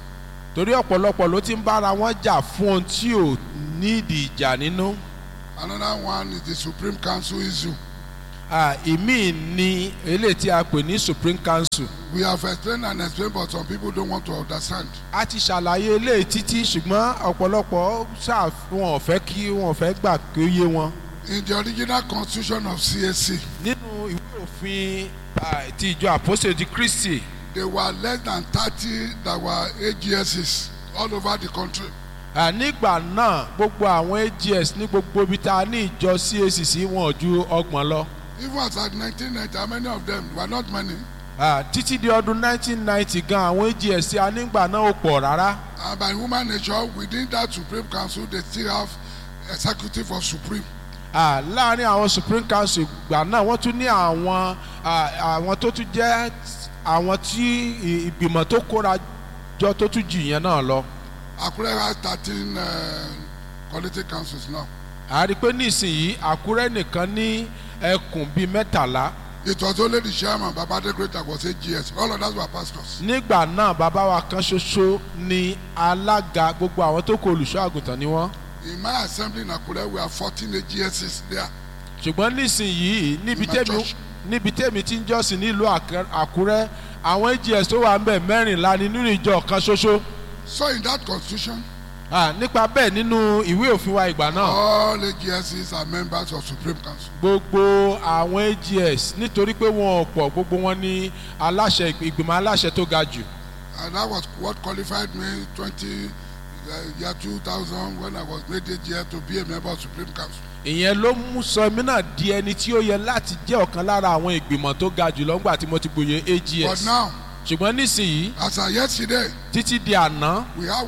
S1: torí ọ̀pọ̀lọpọ̀ ló ti ń bára wọn jà fún ohun tí ò nídìí ìjà nínú
S2: Another one is the Supreme Council issue.
S1: Ah, ìmíì ni eléyìí tí a pè ní supreme council
S2: We have explained and explained, but some people don't want to understand.
S1: a ti ṣàlàyé eléyìí títí ṣùgbọ́n ọ̀pọ̀lọpọ̀ ṣáà wọn ò fẹ́ kí wọn ò fẹ́ gbà kí ó yé wọn
S2: In the original constitution of CAC,
S1: nínú ìwé òfin ah, ti ìjọ àpọ́sẹ̀ di kristi
S2: there were less than 30 that were AGSs all over the country.
S1: Ah, nígbà náà gbogbo àwọn ags ní gbogbo ibi tá a ní ìjọ cac sí wọn ò ju ọgbọ̀n lọ
S2: Even as at 1990, how many of them were not many?
S1: Ah, títí di ọdún 1990 gan àwọn ags tí a nígbà náà ò pọ̀ rárá
S2: And by human nature, within that Supreme Council, they still have executive of Supreme.
S1: Ah, láàrin àwọn supreme council ìgbà náà wọ́n tún ní àwọn ah, àwọn tó tún jẹ́ àwọn tí ì- ìgbìmọ̀ tó kóra jọ tó tún jù yẹn náà lọ.
S2: Akure has 13 uh, quality councils now.
S1: a rí i pé nísìnyí àkúrẹ́ nìkan ní ẹkùn bíi mẹ́tàlá
S2: It was only the chairman, Babade Great, that was AGS. All of us were pastors.
S1: nígbà náà bàbá wa kan ṣoṣo ni alága gbogbo àwọn tó kó olùṣọ́ àgùntàn ni wọ́n.
S2: In my assembly in Akure, we have 14 AGSs there.
S1: ṣùgbọ́n nísìnyí níbi
S2: In my
S1: tẹ́mi
S2: church.
S1: níbi tẹ́mi ti ń jọ́sìn nílùú Àkẹ́- àkúrẹ́ àwọn ags tó wà ń bẹ̀ mẹ́rìnlá ni nínú ìjọ kan ṣoṣo.
S2: So in that constitution,
S1: Ah, nípa bẹ́ẹ̀ nínú ìwé òfin wa ìgbà náà
S2: all AGSs are members of Supreme Council.
S1: gbogbo àwọn ags nítorí pé wọn ò pọ̀ gbogbo wọn ní aláṣẹ ìgbìmọ̀ aláṣẹ tó ga jù.
S2: And that was what qualified me 20 uh, year 2000 when I was made AGS to be a member of Supreme Council.
S1: ìyẹn ló mú sọ èmi náà di ẹni tí ó yẹ láti jẹ́ ọ̀kan lára àwọn ìgbìmọ̀ tó ga jù lọ́ngbà tí mo ti gboyè
S2: But
S1: ags.
S2: now,
S1: ṣùgbọ́n nísìnyí
S2: as of yesterday,
S1: títí di àná
S2: we have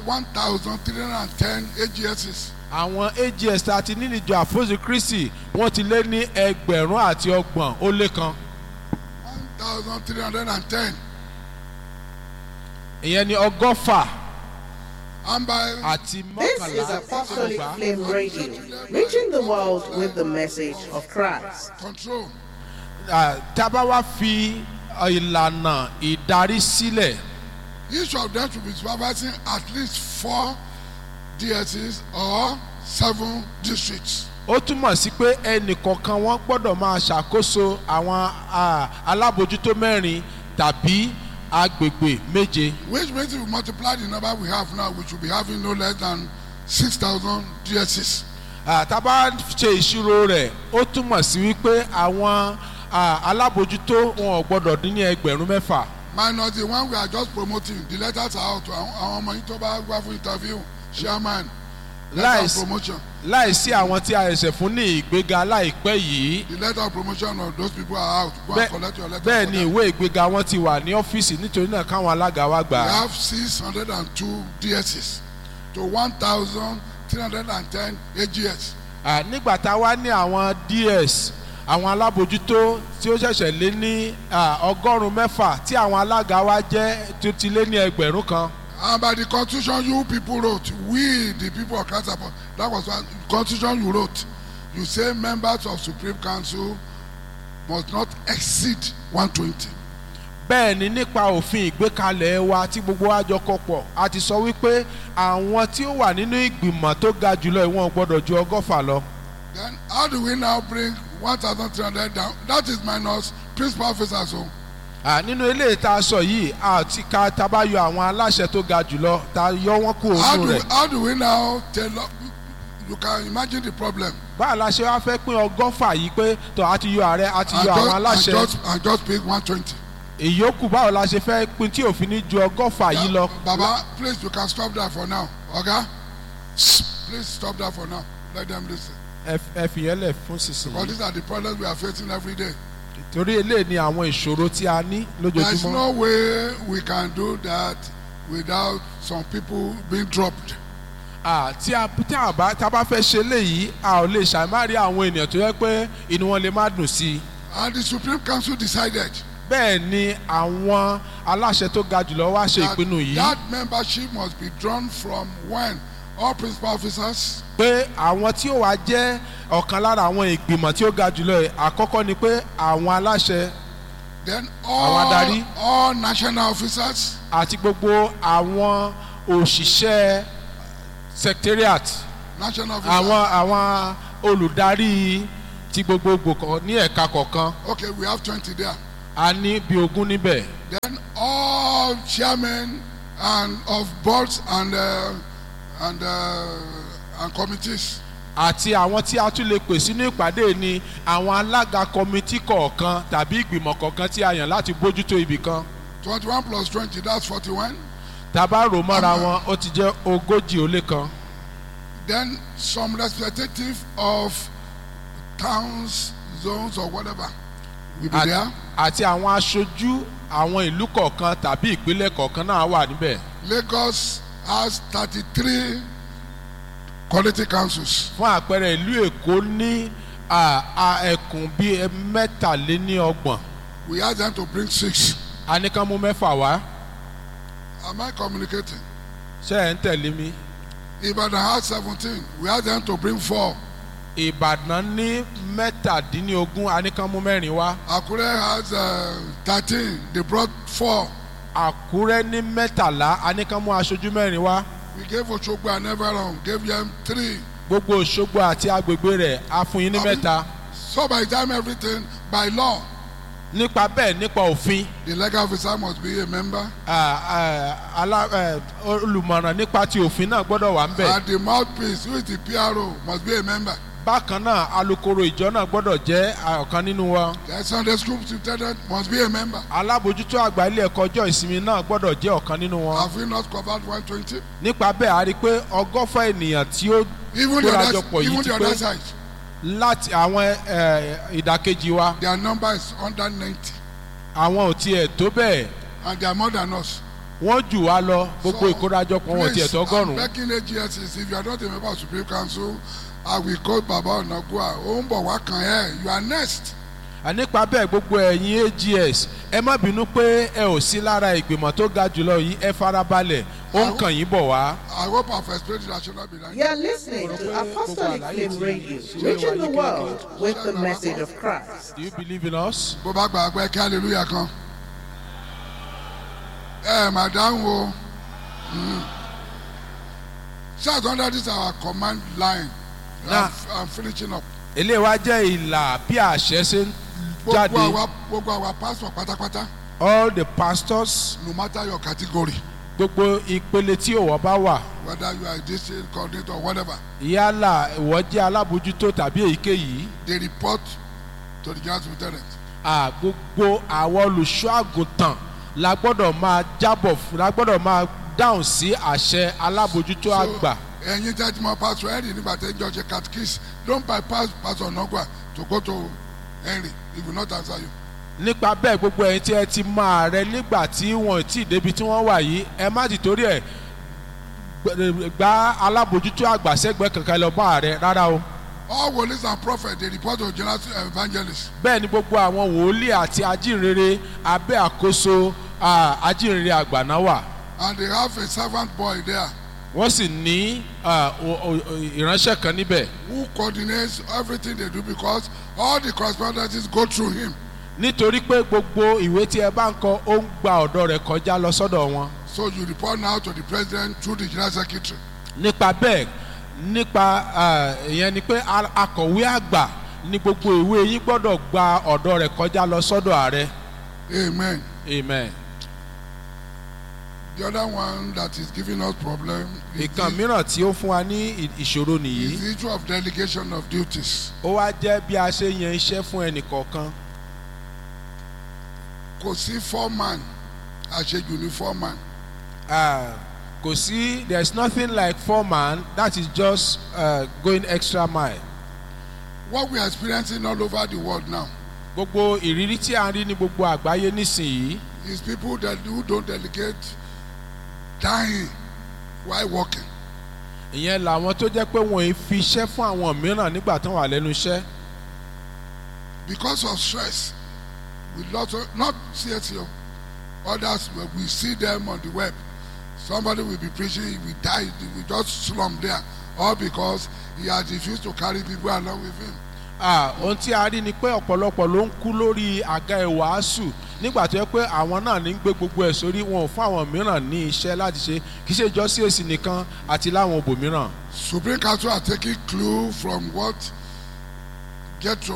S2: 1,310 AGSs.
S1: àwọn ags tá a ti nínú ìjọ àpòsí kristi wọ́n ti lé ní ẹgbẹ̀rún àti ọgbọ̀n ó lé kan
S2: 1,310.
S1: ìyẹn ni ọgọ́fà
S2: And by
S1: àti
S3: This
S1: mọ́kànlá
S3: is Apostolic Flame Radio, reaching the world with the message of Christ.
S2: control,
S1: Ah, tá a bá wá fi ah, ìlànà ìdarí sílẹ̀
S2: each of them should be supervising at least four DSs or seven districts.
S1: ó túmọ̀ sí pé ẹnì kọ̀ọ̀kan wọn gbọ́dọ̀ máa ṣàkóso àwọn ah, alábòjútó mẹ́rin tàbí agbègbè méje
S2: Which means if we multiply the number we have now, we should be having no less than 6,000 DSs.
S1: Ah, tá a bá ṣe ìṣirò rẹ̀ ó túmọ̀ sí wípé àwọn ah, alábòjútó wọn ò gbọ́dọ̀ dín ní ẹgbẹ̀rún mẹ́fà
S2: Minus the one we are just promoting. The letters are out. Àwọn ọmọ yìí tó bá wá fún interview, chairman, letter of
S1: Láìsí-
S2: promotion.
S1: láìsí àwọn tí a ẹ̀sẹ̀ fún ní ìgbéga láìpẹ́ yìí
S2: The letter of promotion of those people are out. Go and
S1: Bẹ́ẹ̀-
S2: collect your letter.
S1: bẹ́ẹ̀
S2: for
S1: ni
S2: them.
S1: ìwé ìgbéga wọn ti wà ní ọ́fíìsì nítorí náà káwọn alága wa gbà
S2: We
S1: á.
S2: have 602 DSs to 1,310 AGS.
S1: Ah, nígbà tá a wá ní àwọn ds àwọn alábòjútó tí ó ṣẹ̀ṣẹ̀ lé ní ah, ọgọ́rùn-ún mẹ́fà tí àwọn alága wa jẹ́ tó ti lé ní ẹgbẹ̀rún kan.
S2: And by the constitution you people wrote, we the people of Christ, Apostolic- that was one constitution you wrote. You say members of Supreme Council must not exceed 120.
S1: bẹ́ẹ̀ ni nípa òfin ìgbékalẹ̀ wa tí gbogbo wa jọ kọ pọ̀ a ti sọ wípé àwọn tí ó wà nínú ìgbìmọ̀ tó ga jùlọ ìwọ̀n gbọ́dọ̀ ju ọgọ́fà lọ.
S2: Then how do we now bring 1,300 down? That is minus principal officers. Oh.
S1: Ah, nínú eléyìí tá a sọ yìí àti ká tá a bá yọ àwọn aláṣẹ tó ga jùlọ tá a yọ wọn kú
S2: How
S1: òun
S2: do,
S1: rẹ̀.
S2: how do we now tell you can imagine the problem.
S1: báà la ṣe wá fẹ́ pín ọgọ́fà yìí pé tó a ti yọ ààrẹ a ti
S2: And
S1: yọ àwọn
S2: just, and
S1: aláṣẹ
S2: just, and just pick 120.
S1: ìyókù báwo la ṣe fẹ́ pín tí òfin ní ju ọgọ́fà yìí lọ.
S2: Baba, please, you can stop that for now. Okay? Please stop that for now. Let them listen.
S1: ẹ ẹ fìyẹn lẹ̀ fún
S2: Because
S1: sísìn.
S2: these are the problems we are facing every day.
S1: torí eléyìí ni àwọn ìṣòro tí a ní
S2: There is
S1: lójoojúmọ́.
S2: no way we can do that without some people being dropped.
S1: Ah, tí a tí a bá tá a bá fẹ́ ṣe léyìí a ò lè ṣàìmárí àwọn ènìyàn tó yẹ pé inú wọn lè má dùn sí i.
S2: And the Supreme Council decided
S1: bẹ́ẹ̀ ni àwọn aláṣẹ tó ga jùlọ wá ṣe
S2: that
S1: ìpinnu yìí
S2: that membership must be drawn from when all principal officers,
S1: pé àwọn tí ó wá jẹ́ ọ̀kan lára àwọn ìgbìmọ̀ tí ó ga jùlọ yìí àkọ́kọ́ ni pé àwọn aláṣẹ
S2: then
S1: Àwọn
S2: all,
S1: adarí.
S2: all national officers,
S1: àti gbogbo àwọn òṣìṣẹ́ secretariat
S2: national officer.
S1: àwọn àwọn olùdarí ti gbogbogbò kan ní ẹ̀ka kọ̀ọ̀kan
S2: Okay, we have twenty there.
S1: a ní bí ogún níbẹ̀
S2: Then all chairmen and of boards and uh, and uh, and committees.
S1: àti àwọn tí a tún lè pè sínú ìpàdé ni àwọn alága kọmitì kọ̀ọ̀kan tàbí ìgbìmọ̀ kọ̀ọ̀kan tí a yàn láti bójútó ibì kan
S2: Twenty-one plus twenty, that's forty-one.
S1: tàbá rò mọ́ra wọn ó ti jẹ́ ogójì ó lé kan
S2: Then some representative of towns, zones, or whatever will be
S1: At-
S2: there.
S1: àti àwọn aṣojú àwọn ìlú kọ̀ọ̀kan tàbí ìpínlẹ̀ kọ̀ọ̀kan náà wà níbẹ̀
S2: Lagos has thirty-three quality councils.
S1: fún àpẹẹrẹ ìlú èkó ní à, à, ẹkùn bíi mẹ́tàléníọgbọ̀n
S2: We asked them to bring six.
S1: a ní kán mú mẹ́fà wá
S2: Am I communicating?
S1: ṣé ẹ̀ ń tẹ̀lé mi
S2: Ibadan has seventeen. We asked them to bring four.
S1: ìbàdàn ní mẹ́tàdínlógún a ní kán mú mẹ́rin wá
S2: Akure has uh, thirteen. They brought four.
S1: àkúrẹ́ ní mẹ́tàlá a ní kán mú aṣojú mẹ́rin wá
S2: We gave Oshogbo and Everon, gave them three.
S1: gbogbo òṣogbo àti agbègbè rẹ̀ a fún yín ní
S2: Àbí?
S1: mẹ́ta
S2: So by the time everything, by law,
S1: nípa bẹ́ẹ̀ nípa òfin
S2: the legal officer must be a member.
S1: à, à, alá- ẹ, olùmọ̀ràn nípa ti òfin náà gbọ́dọ̀ wà ń bẹ̀.
S2: And the mouthpiece, who is the PRO, must be a member.
S1: bákan náà alukoro ìjọ náà gbọ́dọ̀ jẹ́ ọ̀kan nínú wọn.
S2: The Sunday school superintendent must be a member.
S1: alábòjútó àgbà ilé ẹ̀kọ́ ọjọ́ ìsinmi náà gbọ́dọ̀ jẹ́ ọ̀kan nínú wọn.
S2: Have we not covered one twenty?
S1: nípa bẹ́ẹ̀ a rí i pé ọgọ́fà ènìyàn tí ó
S2: Even the other,
S1: Kórajọpọ̀ yìí
S2: even
S1: ti
S2: the
S1: pé
S2: other side,
S1: láti àwọn ẹ, ìdàkejì wa
S2: their number is under ninety,
S1: àwọn ò tiẹ̀ tó bẹ́ẹ̀
S2: and they are more than us.
S1: wọ́n jù wá lọ gbogbo
S2: So,
S1: ìkórajọpọ̀ wọn ò tiẹ̀
S2: Please,
S1: tó
S2: I'm
S1: ọgọ́rùn-ún.
S2: begging AGSs, if you are not a member of Supreme Council, I will call Baba Onagua. Ó ń bọ̀ wá kàn ẹ́, you are next.
S1: nípa bẹ́ẹ̀ gbogbo ẹ̀yin ags ẹ má bínú pé ẹ ò sí lára ìgbìmọ̀ tó ga jùlọ yìí ẹ farabalẹ̀ ó ń kàn yín bọ̀ wá.
S2: I hope I've explained it. I should not be like
S3: You're listening to Apostolic Flame Radio, reaching the world with the message of Christ.
S1: do you believe in us?
S2: bó bá gba àgbẹ̀ kí hallelujah kan ẹ mà dáhùn o Mm. shout under this our command line
S1: Nah.
S2: I'm, I'm finishing up
S1: eléyìí wá jẹ́ ìlà bí àṣẹ ṣe ń
S2: gbogbo
S1: jáde
S2: àwa gbogbo àwa pastor pátápátá
S1: all the pastors
S2: no matter your category
S1: gbogbo ìpele tí òwò bá wà
S2: whether you are a district coordinator or whatever
S1: yálà ìwọ jẹ́ alábòjútó tàbí èyíkéyìí
S2: they report to the general superintendent
S1: à gbogbo àwọn olùṣọ́ àgùntàn la gbọ́dọ̀ máa jábọ̀ fún la gbọ́dọ̀ máa dáhùn sí àṣẹ alábòjútó àgbà
S2: ẹ̀yin tí a ti mọ pastor henry nígbà tí ẹ jọ ṣe catechist don't bypass pastor onagwa to go to henry he will not answer you.
S1: nípa bẹ́ẹ̀ gbogbo ẹ̀yin tí ẹ ti mọ ààrẹ nígbà tí wọn ò tí ì débi tí wọ́n wà yìí ẹ má ti torí ẹ̀ gbẹ- gba alábòjútó àgbà sẹ́gbẹ́ kankan lọ bá ààrẹ rárá o
S2: all wòlíì and prophets dey report to general evangelist
S1: bẹ́ẹ̀ ni gbogbo àwọn wòlíì àti ajínrere abẹ́ àkóso à, ajínrere àgbà náà wà
S2: and they have a servant boy there
S1: wọ́n sì ní à, o- o- o- ìránṣẹ́ kan níbẹ̀
S2: who coordinates everything they do because all the correspondences go through him
S1: nítorí pé gbogbo ìwé tí ẹ bá ń kọ ó ń gba ọ̀dọ̀ rẹ̀ kọjá lọ sọ́dọ̀ wọn
S2: so you report now to the president through the general secretary
S1: nípa bẹ́ẹ̀ nípa à, ìyẹn ni pé a- akọ̀wé àgbà ní gbogbo ìwé yín gbọ́dọ̀ gba ọ̀dọ̀ rẹ̀ kọjá lọ sọ́dọ̀ ààrẹ
S2: amen
S1: amen.
S2: the other one that is giving us problem is
S1: ìkan
S2: the,
S1: mìíràn tí ó fún wa ní ì- ìṣòro
S2: is
S1: nìyí
S2: the issue of delegation of duties
S1: ó wá jẹ́ bí a ṣe yan iṣẹ́ fún ẹnìkọ̀ọ̀kan
S2: kò sí foreman àṣejù ní foreman
S1: Ah, kò sí there is nothing like foreman that is just uh, going extra mile
S2: what we are experiencing all over the world now
S1: gbogbo ìrírí tí a ń rí ní gbogbo àgbáyé nísìnyí
S2: is people that who don't delegate dying while working
S1: ìyẹn làwọn tó jẹ́ pé wọ́n ì fi iṣẹ́ fún àwọn mìíràn nígbà tó wà lẹ́nu iṣẹ́
S2: because of stress we lost not CSO others but we see them on the web somebody will be preaching he will die he will just slump there all because he has refused to carry people along with him
S1: Ah, ohun tí a rí ni pé ọ̀pọ̀lọpọ̀ ló ń kú lórí àga ìwàásù nígbà tó yẹ pé àwọn náà ní gbé gbogbo ẹ̀ sórí wọn ò fún àwọn mìíràn ní iṣẹ́ láti ṣe kì í ṣe ìjọ CAC nìkan àti láwọn òbòmíràn.
S2: Supreme Council are taking clue from what Jethro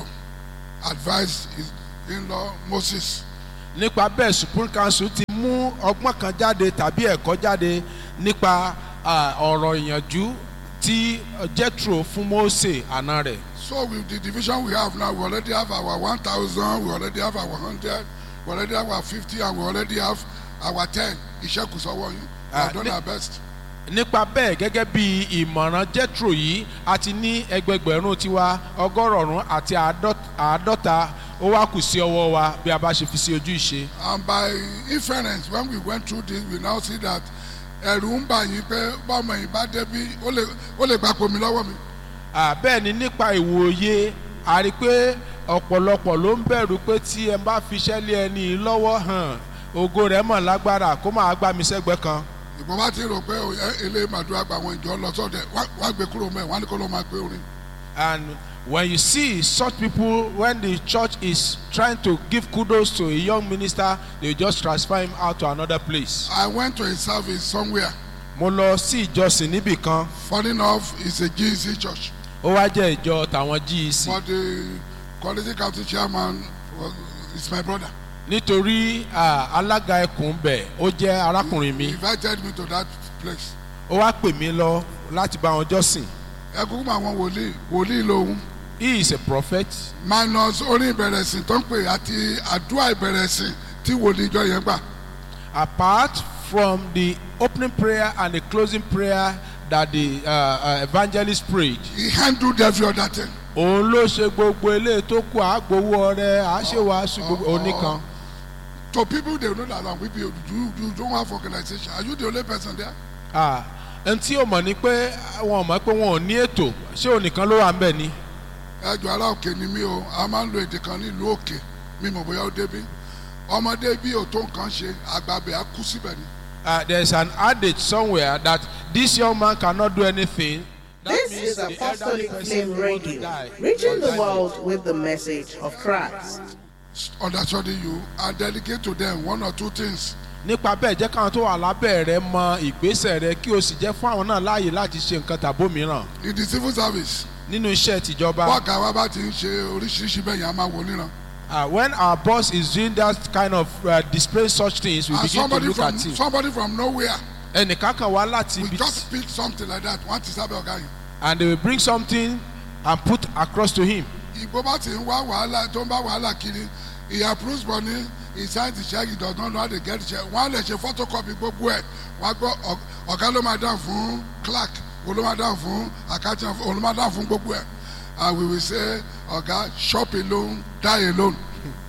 S2: advised his in-law Moses.
S1: nípa bẹ́ẹ̀ supreme council ti mú ọgbọ́n kan jáde tàbí ẹ̀kọ́ jáde nípa ah, ọ̀rọ̀ ìyànjú tí jethro fún mose àna rẹ̀.
S2: So with the division we have now, we already have our 1,000, we already have our 100, we already have our 50, and we already have our 10. Ìṣẹ́kù sọ́wọ́ yín. We
S1: Ah,
S2: have done
S1: ní-
S2: our best.
S1: nípa bẹ́ẹ̀ gẹ́gẹ́ bí ìmọ̀ràn jethro yìí a ti ní ẹgbẹgbẹ̀rún tiwa ọgọ́rọ̀ọ̀rún àti àádọ́- àádọ́ta ó wá kù sí ọwọ́ wa bí a bá ṣe fi sí ojú ìṣe.
S2: And by inference, when we went through this, we now see that ẹ̀rù ń bà yín pé bọ́mọ yìí bá débi ó lè ó lè gbapò mi lọ́wọ́ mi.
S1: Ah, bẹ́ẹ̀ ni nípa ìwòye a rí i pé ọ̀pọ̀lọpọ̀ ló ń bẹ̀rù pé tí ẹ bá fiṣẹ́ lé ẹni yìí lọ́wọ́ hàn ògo rẹ̀ mọ̀ lágbára kó máa gbá mi sẹ́gbẹ́ kan.
S2: ìbọn bá ti rò pé ó, ẹ- eléyìí màdúrà gba àwọn ìjọ lọ sọ́dẹ̀ wá- wá gbé kúrò mẹ́ wọ́n á ní kó ló máa gbé orin.
S1: And when you see such people, when the church is trying to give kudos to a young minister, they just transfer him out to another place.
S2: I went to a service somewhere.
S1: Mo lọ sí ìjọsìn níbì kan,
S2: Funny enough, it's a GEC church.
S1: ó wá jẹ́ ìjọ tàwọn GEC.
S2: But the quality council chairman was, is my brother.
S1: Nítorí ah, alága ẹkùn bẹ̀, ó jẹ́ arákùnrin
S2: He
S1: mi.
S2: invited me to that place.
S1: Ó wá pè mí lọ láti bá wọn jọ́sìn.
S2: Ẹ kúkú mọ àwọn wòlíì wòlíì lòun.
S1: He is a prophet.
S2: Minus orin ìbẹ̀rẹ̀sìn tó ń pè àti àdúrà ìbẹ̀rẹ̀sìn tí wòlíì ìjọ yẹn gbà.
S1: Apart from the opening prayer and the closing prayer that the uh, uh, evangelist prayed,
S2: He handled every other thing.
S1: òun ló ṣe gbogbo eléyìí tó kù àgbowó ọrẹ àṣewàásù gbogbo oníkan.
S2: To people they know that I'm with you, you, you don't have organization. Are you the only person there?
S1: Ah, ẹni tí o mọ̀ ni pé wọn ò mọ̀ pé wọn ò ní ètò ṣé onìkan ló wà ń bẹ̀ ni.
S2: ẹjọ ará òkè ni mí o a máa ń lo èdè kan nílùú òkè mi mọ̀ bóyá ó débí ọmọdé bí òtó nǹkan ṣe àgbàbẹ̀ á kú síbẹ̀ ni.
S1: Uh, there is an adage somewhere that this young man cannot do anything. That
S3: This
S1: means
S3: is
S1: the
S3: Apostolic
S1: elderly
S3: Flame
S1: person want to
S3: Radio,
S1: die.
S3: reaching the
S1: Die.
S3: world with the message of Christ.
S2: understudy you and delegate to them one or two things.
S1: nípa bẹ́ẹ̀ jẹ́ káwọn tó wà lábẹ́ rẹ mọ ìgbésẹ̀ rẹ kí o sì jẹ́ fún àwọn náà láàyè láti ṣe nǹkan tàbó mìíràn
S2: in the civil service
S1: nínú iṣẹ́ tìjọba.
S2: bọ́ọ̀gá wa bá ti ń ṣe oríṣiríṣi bẹ́ẹ̀ yẹn a máa wò níran.
S1: Uh, when our boss is doing that kind of uh, displaying such things we
S2: and
S1: begin to
S2: somebody
S1: look
S2: from
S1: at him.
S2: somebody from nowhere
S1: ẹnìkan kan wá láti
S2: we
S1: ibi
S2: just pick something like that wọ́n ti sábẹ́ ọ̀gá yìí.
S1: and they will bring something and put across to him.
S2: ìgbó bá ti ń wá wàhálà tó ń bá wàhálà kiri he approves money he signs the check he does not know how to get the check wọ́n á lè ṣe photocopy gbogbo ẹ̀ wọ́n á gbọ́ ọ- ọ̀gá ló máa dáhùn fún clerk òun ló máa dáhùn fún accountant òun ló máa dáhùn fún gbogbo ẹ̀ and we will say ọ̀gá shop alone die alone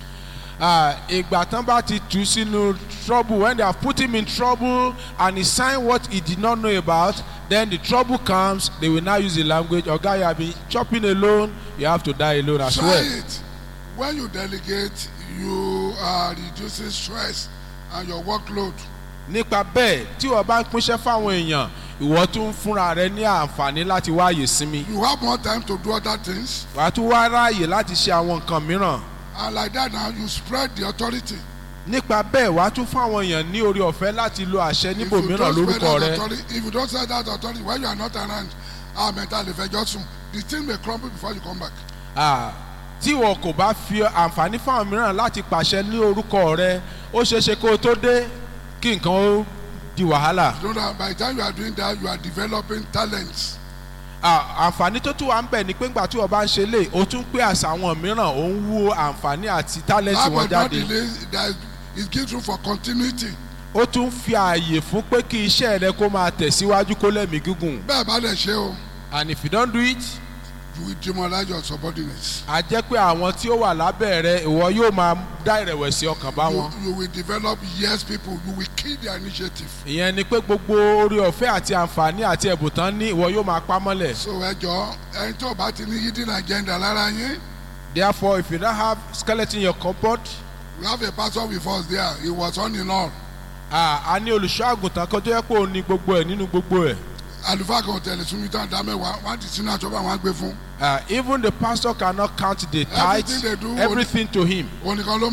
S1: Ah, ìgbà tán bá ti tù ú sínú trouble when they have put him in trouble and he sign what he did not know about then the trouble comes they will now use the language oga you have been chopping alone you have to die alone as
S2: try
S1: well.
S2: it when you delegate you are reducing stress and your workload
S1: nípa bẹ́ẹ̀ tí wọ́n bá ń pínṣẹ́ fáwọn èèyàn ìwọ tún ń fúnra rẹ ní àǹfààní láti wá àyè sinmi
S2: you have more time to do other things
S1: wàá tún wá ráàyè láti ṣe àwọn nǹkan mìíràn
S2: and like that now you spread the authority
S1: nípa bẹ́ẹ̀ wàá tún fáwọn èèyàn ní orí ọ̀fẹ́ láti lo àṣẹ
S2: If
S1: níbò
S2: you
S1: mìíràn
S2: don't spread
S1: lórúkọ
S2: that
S1: rẹ
S2: authority- if you don't spread that authority when you are not around ah mental ìfẹjọ sùn the thing may crumble before you come back.
S1: Ah, tí wọn kò bá fi àǹfààní fáwọn mìíràn láti pàṣẹ ní orúkọ rẹ ó ṣeé ṣe kó o tó dé kí nǹkan ó di wàhálà.
S2: you know that by the time you are doing that you are developing talents.
S1: Ah, àǹfààní tó tún wà ń bẹ̀ ni pé ńgbà tí wọ́n bá ń ṣe lè o tún pé àṣà àwọn mìíràn ò ń wú àǹfààní àti tálẹ́ǹtì
S2: that
S1: wọn
S2: will not
S1: jáde.
S2: delay that it gives room for continuity.
S1: ó tún fi ààyè fún pé kí iṣẹ́ rẹ kó máa tẹ̀síwájú kó lẹ́mìí gígùn.
S2: bẹ́ẹ̀ bá lè ṣe o
S1: and if you don't do it
S2: you will demoralize your subordinates.
S1: a jẹ́ pé àwọn tí ó wà lábẹ́ rẹ ìwọ yóò máa dá ìrẹ̀wẹ̀sì ọkàn bá
S2: you,
S1: wọn.
S2: you will develop yes people you will kill their initiative.
S1: ìyẹn ni pé gbogbo orí ọ̀fẹ́ àti àǹfààní àti ẹ̀bùn tán ní ìwọ yóò máa pa mọ́lẹ̀.
S2: so ẹ jọ ẹni tó bá ti ní hidden agenda lára yín
S1: therefore if you don't have skeleton in your cupboard
S2: we have a pastor with us there he was on in all.
S1: ah, a ní olùṣọ́ àgùntàn kan tó yẹ pé òun ní gbogbo ẹ̀ nínú gbogbo ẹ̀.
S2: àlùfáà kan tẹ̀lé súnmi tán dá mẹ́wàá wọ́n á ti sínú àjọba wọn á gbé fún.
S1: Uh, even the pastor cannot count the
S2: Everything they
S1: tithes,
S2: do,
S1: everything to him.
S2: òun nìkan ló mọ̀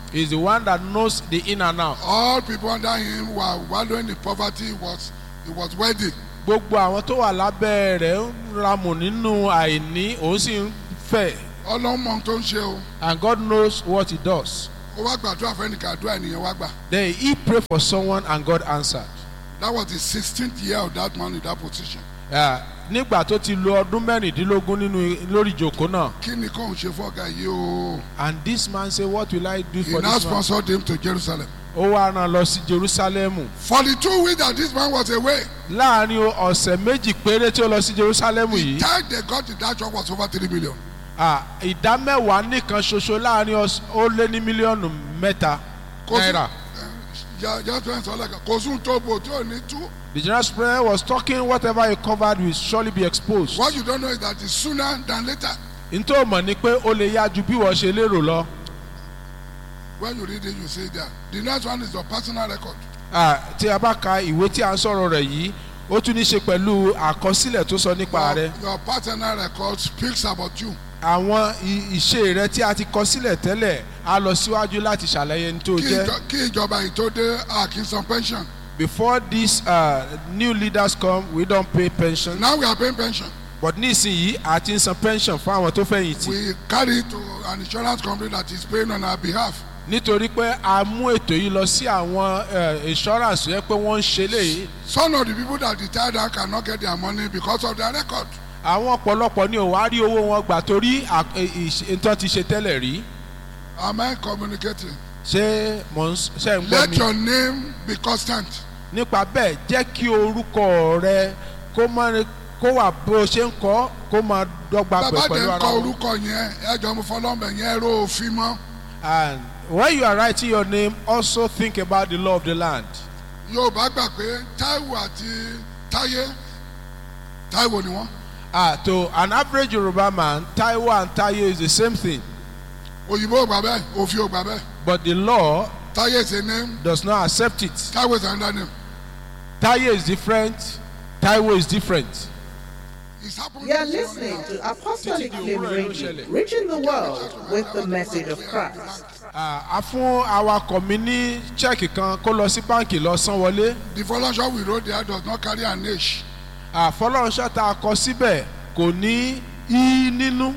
S1: is the one that knows the in and out.
S2: All people under him were wallowing in poverty. He was, he was wealthy.
S1: gbogbo àwọn tó wà lábẹ́ rẹ̀ ń ramù nínú àìní òun sì ń fẹ̀
S2: Ọlọ́run mọ ohun tó ń ṣe o.
S1: and God knows what he does.
S2: Ó wá gbàdúrà fún ẹnìkan àdúrà ènìyàn wá gbà.
S1: Then he prayed for someone and God answered.
S2: That was the sixteenth year of that man in that position.
S1: Ah, nígbà tó ti lo ọdún mẹ́rìndínlógún nínú lórí ìjòkó náà
S2: Kí ni kóun ṣe fọ́gà yìí o?
S1: and this man say what will I do
S2: He
S1: for
S2: now
S1: this man?
S2: sponsored him to Jerusalem.
S1: ó wá rán lọ sí Jerusalemu
S2: For the two weeks that this man was away,
S1: láàrin ọ̀sẹ̀ méjì péré tí ó lọ sí Jerusalemu
S2: the
S1: yìí
S2: time they got to that church was over three million.
S1: ah, ìdá mẹ́wàá nìkan ṣoṣo láàrin ọs- ó lé ní mílíọ̀nù mẹ́ta
S2: Kò sí-
S1: náírà.
S2: Ja- Just when sọ lẹ́ka, kò sún tó bò tí ò ní tú.
S1: The general prayer was talking whatever he covered will surely be exposed.
S2: What you don't know is that it's sooner than later.
S1: ntọ́ mọ̀ ni pé ó lè yá ju bí wọ́n ṣe lérò lọ.
S2: When you read it, you see that. The next one is your personal record.
S1: Ah, tí a bá ka ìwé tí a ń sọ̀rọ̀ rẹ̀ yìí ó tún ní ṣe pẹ̀lú àkọsílẹ̀ tó sọ nípa rẹ̀.
S2: Your, your personal record speaks about you.
S1: àwọn i- ìṣe rẹ tí a ti kọ sílẹ̀ tẹ́lẹ̀ á lọ síwájú láti ṣàlàyé ní tó
S2: Kí
S1: jẹ́.
S2: ìjọ- Kí ìjọba yìí tó dé Atkinson pension.
S1: before these uh, new leaders come we don pay pension
S2: Now we are paying pension.
S1: but nísìnyí a ti ń san pension fún àwọn tó fẹ̀yìntì
S2: We carry it to an insurance company that is paying on our behalf.
S1: nítorí pé a mú ètò yìí lọ sí àwọn uh, insurance yẹ pé wọ́n ń ṣe léyìí
S2: Some of the people that retired now cannot get their money because of their record.
S1: àwọn ọ̀pọ̀lọpọ̀ ni ò wá rí owó wọn gbà torí à- ì- ì- nǹkan ti ṣe tẹ́lẹ̀ rí
S2: Am I communicating?
S1: ṣé mò ń s- ṣe ń gbọ́
S2: Let
S1: mi
S2: your name be constant.
S1: nípa bẹ́ẹ̀ jẹ́ kí orúkọ rẹ kó má kó wà bó o ṣe ń kọ́ kó máa dọ́gba
S2: Bàbá
S1: pẹ̀
S2: tẹ̀
S1: pẹ̀lú
S2: ń
S1: ara
S2: kọ
S1: wọn.
S2: orúkọ yẹn ẹjọ́ mo fọlọ́mọ yẹn ró òfin mọ́.
S1: and when you are writing your name also think about the law of the land.
S2: Yorùbá gbà pé Táíwò àti Táyé Táíwò ni wọ́n.
S1: ah to an average Yoruba man Taiwo and Taye is the same thing
S2: Òyìnbó ò gbà bẹ́ẹ̀, òfin ò gbà bẹ́ẹ̀.
S1: but the law
S2: Táyé is a name,
S1: does not accept it.
S2: Táíwò is another name.
S1: Taye is different Taiwo is different.
S2: It's happening.
S3: You're
S2: this
S3: listening
S2: morning.
S3: to Apostolic Flame Radio, reaching the world with the message of Christ.
S1: Ah, a fún awakọ̀ mi ní chẹ́ẹ̀kì kan kó lọ sí báǹkì lọ san wọlé.
S2: The fellowship we wrote there does not carry an age.
S1: àfọlọ́nṣẹ́ tá a kọ síbẹ̀ kò ní í nínú.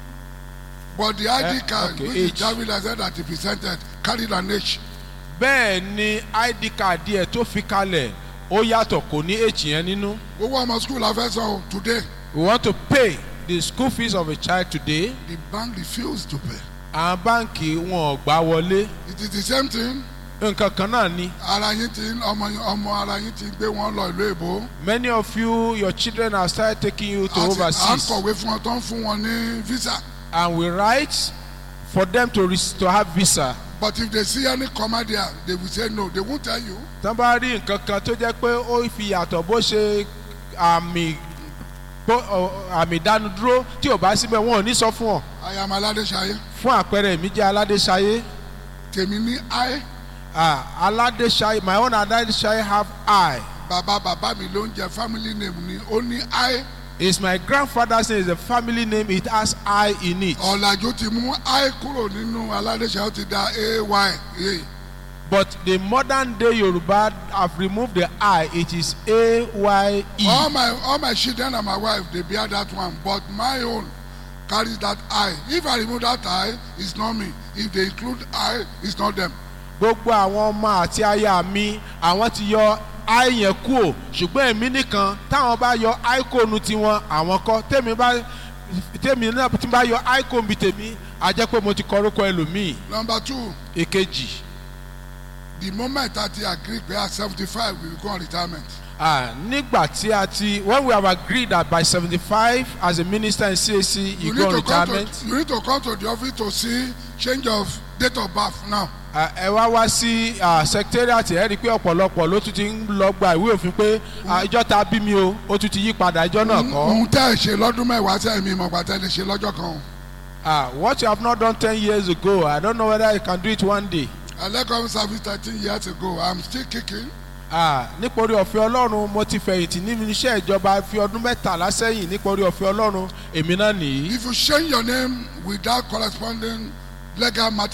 S2: But the ID
S1: Eh,
S2: card
S1: okay,
S2: which
S1: age.
S2: the David has said that he presented carried an age.
S1: bẹ́ẹ̀ ni id card ẹ̀ tó fi kalẹ̀ ó yàtọ̀ kò ní èjì yẹn nínú.
S2: Owó ọmọ school la fẹ́ sọ o, today
S1: we want to pay the school fees of a child today.
S2: the bank refused to pay.
S1: àwọn báǹkì wọn ò gbà wọlé.
S2: It is the same thing.
S1: nǹkan kan náà ni.
S2: Ara yín ti ọmọ yín- ọmọ ara yín ti gbé wọn lọ ìlú èbó.
S1: many of you your children have started taking you to
S2: Àti à ń
S1: overseas
S2: kọ̀wé fún wọn tó ń fún wọn ní visa.
S1: and we write for them to re- to have visa.
S2: But if they see any comma there, they will say no. They won't tell you.
S1: tán bá rí nǹkan kan tó jẹ́ pé ó fi yàtọ̀ bó ṣe àmì bó- ọ, àmì ìdánudúró tí ò bá síbẹ̀ wọn ò ní sọ fún ọ.
S2: I am Aládéṣayé.
S1: fún àpẹẹrẹ èmi jẹ́ aládéṣayé
S2: Tèmi ní I.
S1: ah, aládéṣayé my own aládéṣayé have I
S2: Bàbá bàbá mi ló ń jẹ family name ni. Ó ní I.
S1: is my grandfather's name is a family name it has I in it
S2: Ọ̀làjú ti mú I kúrò nínú Aládéṣayé ó ti da AY. A.
S1: but the modern day Yoruba have removed the I it is A Y E
S2: All my all my children and my wife they bear that one but my own carries that I. If I remove that I, it's not me. If they include I, it's not them.
S1: gbogbo àwọn ọmọ àti aya mi àwọn ti yọ I yẹn kúò ṣùgbọ́n èmi nìkan táwọn bá yọ I kóònù tiwọn àwọn kọ́ tèmi bá tèmi náà tí n bá yọ I kóònù bí tèmi a jẹ́ pé mo ti kọ orúkọ ẹlòmíì
S2: Number two,
S1: èkejì
S2: the moment that he agree pé at seventy-five we will go on retirement.
S1: ah, nígbà tí a ti when we have agreed that by seventy five as a minister in CAC you,
S2: You
S1: go
S2: need
S1: on
S2: to come to
S1: retirement
S2: you need to come to the office to see change of date of birth now.
S1: Ah, ẹ wá wá sí ah, secretariat ẹ rí i pé ọ̀pọ̀lọpọ̀ ló tún ti ń lọ gba ìwé òfin pé ah, ìjọ ta bí mi o ó tún ti yí padà ìjọ náà kọ́.
S2: Ohun tẹ́ ẹ ṣe lọ́dún mẹ́wàá sẹ́yìn mi mọ̀ gbà tẹ́ lè ṣe lọ́jọ́ kan o.
S1: Ah, what you have not done ten years ago, I don't know whether you can do it one day.
S2: Elecom service thirteen years ago I'm still kicking.
S1: Ah, nítorí ọ̀fẹ́ Ọlọ́run mo ti fẹ̀yìntì nínú iṣẹ́ ìjọba fi ọdún mẹ́tàlá sẹ́yìn nítorí ọ̀fẹ́ Ọlọ́run èmi náà nìyí.
S2: If you change your name without corresponding legal matters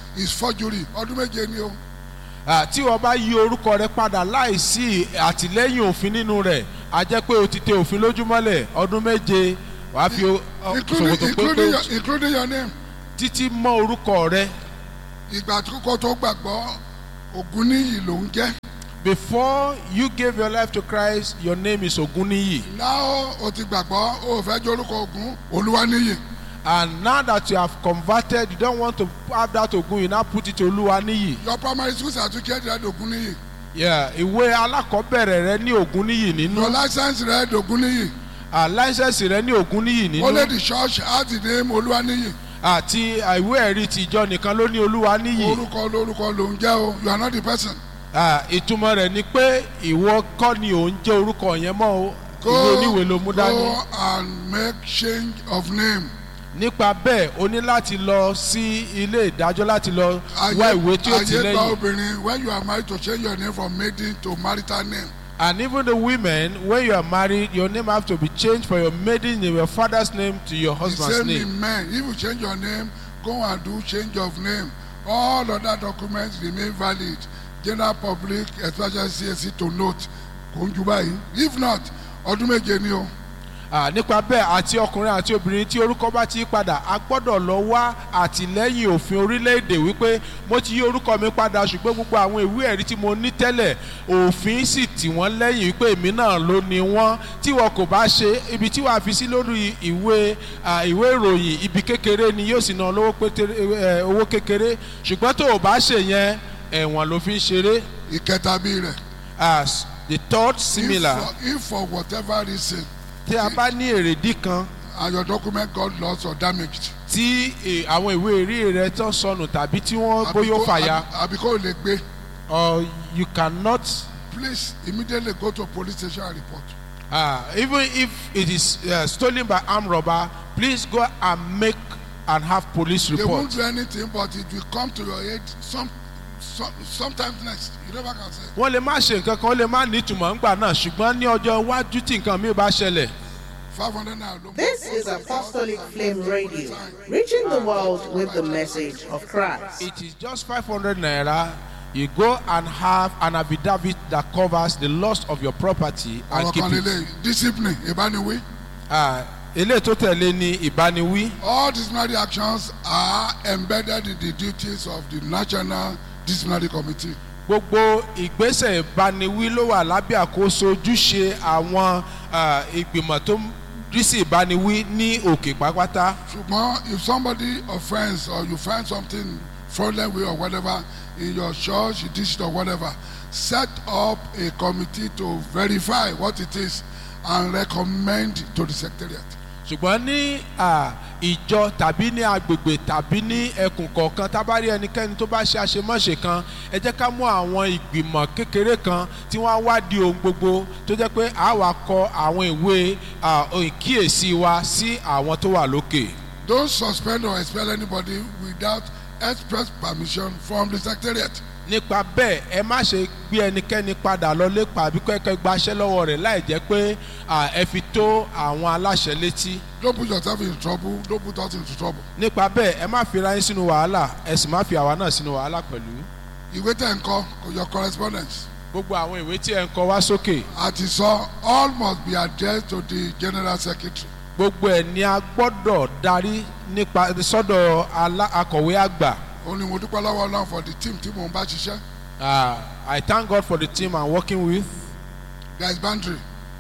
S2: is forgery ọdún méje ni o
S1: Ah, tí wọ́n bá yí orúkọ rẹ padà láìsí àtìlẹ́yìn òfin nínú rẹ̀ a jẹ́ pé o ti tẹ òfin lójúmọ́lẹ̀ ọdún méje wàá fi o- ọ-
S2: including
S1: ṣòkòtò
S2: including
S1: pépé
S2: your including your name
S1: títí mọ́ orúkọ rẹ
S2: ìgbà àkọ́kọ́ tó gbàgbọ́ ògúnníyì ló ń jẹ́
S1: before you gave your life to Christ your name is Ogunniyi
S2: now o ti gbàgbọ́ o ò fẹ́ jẹ́ orúkọ ògún olúwaníyì
S1: and now that you have converted you don't want to have that Ogun you now put it to Oluwaniyi
S2: your primary school certificate rẹ dògúnníyì
S1: yeah, ìwé alákọ̀ọ́bẹ̀rẹ̀ rẹ ní Ogunniyi nínú
S2: your license rẹ dògúnníyì
S1: ah, license rẹ ní Ogunniyi
S2: only
S1: nínú
S2: the church has the name olúwaníyì
S1: àti ah, ìwé ẹ̀rí tìjọ nìkan ló ní Oluwaniyi.
S2: orúkọ lórúkọ ló ń jẹ́ o you are not the person
S1: Ah, ìtumọ̀ rẹ̀ ni pé ìwọ kọ́ ni ò ń jẹ́ orúkọ yẹn mọ́ o ìwé oníwèé ló mú dání
S2: go and make change of name
S1: nípa bẹ́ẹ̀ o ní láti lọ sí ilé ìdájọ́ láti lọ wá ìwé tí ó ti
S2: ayé gba
S1: lẹ́yìn
S2: obìnrin when you are married to change your name from maiden to marital name
S1: and even the women when you are married your name have to be changed from your maiden name your father's name to your
S2: the
S1: husband's
S2: same
S1: name
S2: in men if you change your name go and do change of name all other documents remain valid general public especially CAC to note kò ń ju báyìí if not ọdún méje ni o
S1: Ah, nípa bẹ́ẹ̀ àti ọkùnrin àti obìnrin tí orúkọ bá ti yí padà a gbọ́dọ̀ lọ wá àtìlẹ́yìn òfin orílẹ̀-èdè wípé mo ti yí orúkọ mi padà ṣùgbọ́n gbogbo àwọn ìwé ẹ̀rí tí mo ní tẹ́lẹ̀ òfin sì tì wọ́n lẹ́yìn wípé èmi náà ló ní wọ́n tí wọn kò bá ṣe ibi tí wàá fi sí lórí ìwé ah, ìwé ìròyìn ibi kékeré ni yóò sì ná lówó pété- eh, owó kékeré ṣùgbọ́n tó o bá ṣe yẹn ẹ̀wọ̀n ló fi ń ṣeré
S2: ìkẹta bí rẹ
S1: as the third
S2: if
S1: similar
S2: for if for whatever reason
S1: tí a bá ní èrèdí kan
S2: and your document got lost or damaged
S1: tí eh, àwọn ìwé ẹ̀rí rẹ tán sọnù tàbí tí wọ́n bóyá ó fàya
S2: àbí kò lè gbé
S1: or you cannot
S2: please immediately go to police station and report
S1: uh, even if it is uh, stolen by armed robber please go and make and have police
S2: they won't
S1: report.
S2: do anything but it will come to your aid some, some sometimes next you never can say
S1: wọ́n lè má ṣe nǹkan kan ó lè má ní ìtumọ̀ ńgbà náà ṣùgbọ́n ní ọjọ́ iwájú tí nǹkan mi bá ṣẹlẹ̀
S2: five hundred naira ló
S3: This is Apostolic Flame Radio, reaching the world with the message of Christ.
S1: it is just five hundred naira you go and have an affidavit that covers the loss of your property and
S2: ọ̀rọ̀
S1: keep
S2: kan
S1: it.
S2: lélẹ̀ discipline ìbániwí
S1: Ah, eléyìí tó tẹ̀lé ni ìbániwí.
S2: all disciplinary actions are embedded in the duties of the national disciplinary committee
S1: gbogbo ìgbésẹ̀ ìbániwí ló wà lábẹ́ àkóso ojúṣe àwọn ah, ìgbìmọ̀ tó ń rí sí ìbániwí ní òkè pápátá.
S2: ṣùgbọ́n if somebody offends or you find something fraudulent way or whatever in your church your district or whatever set up a committee to verify what it is and recommend to the secretariat.
S1: ṣùgbọ́n ní ah, ìjọ tàbí ní agbègbè tàbí ní ẹkùn kọ̀ọ̀kan tábàárí ẹnikẹ́ni tó bá ṣe àṣemáṣe kan ẹ jẹ́ ká mú àwọn ìgbìmọ̀ kékeré kan tí wọ́n á wádìí ohun gbogbo tó jẹ́ pé a wá kọ àwọn ìwé ah, ìkíyèsí wa sí àwọn tó wà lókè.
S2: don't suspend or expel anybody without express permission from the secretariat.
S1: nípa bẹ́ẹ̀ ẹ má ṣe gbé ẹnikẹ́ni padà lọlé pàbí kẹ́kẹ́ gbaṣẹ́ lọ́wọ́ rẹ̀ láì jẹ́ pé à, ẹ fi tó àwọn aláṣẹ létí.
S2: don't put yourself in trouble don't put us into trouble.
S1: nípa bẹ́ẹ̀ ẹ má fira yín sínú wàhálà ẹ sì má fi àwa náà sínú wàhálà pẹ̀lú.
S2: ìwé tẹ̀ ń kọ your correspondence
S1: gbogbo àwọn ìwé tí ẹ ń kọ wá sókè
S2: àti sọ all must be addressed to the general secretary.
S1: gbogbo ẹ̀ ni a gbọ́dọ̀ darí nípa sọ́dọ̀ alá- akọ̀wé àgbà.
S2: ó ní mo dúpẹ́ lọ́wọ́ ọlọ́run for the team tí mò ń bá ṣiṣẹ́
S1: Ah, I thank God for the team I'm working with.
S2: there is boundary.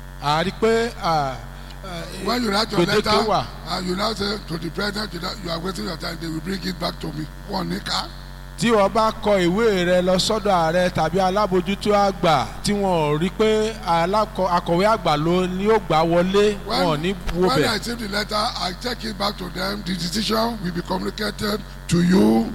S1: a rí pé ah, ah,
S2: when you write your
S1: gbèdéke
S2: letter
S1: wà.
S2: and you now say to the president you, know, you are wasting your time they will bring it back to me. wọn ní ká
S1: tí wọ́n bá kọ ìwé rẹ lọ sọ́dọ̀ ààrẹ tàbí alábòjútó àgbà tí wọ́n ò rí pé alákọ- akọ̀wé àgbà ló ní ó gbà wọlé wọn ò
S2: when,
S1: ní wo
S2: when I
S1: bẹ̀.
S2: receive the letter I take it back to them the decision will be communicated to you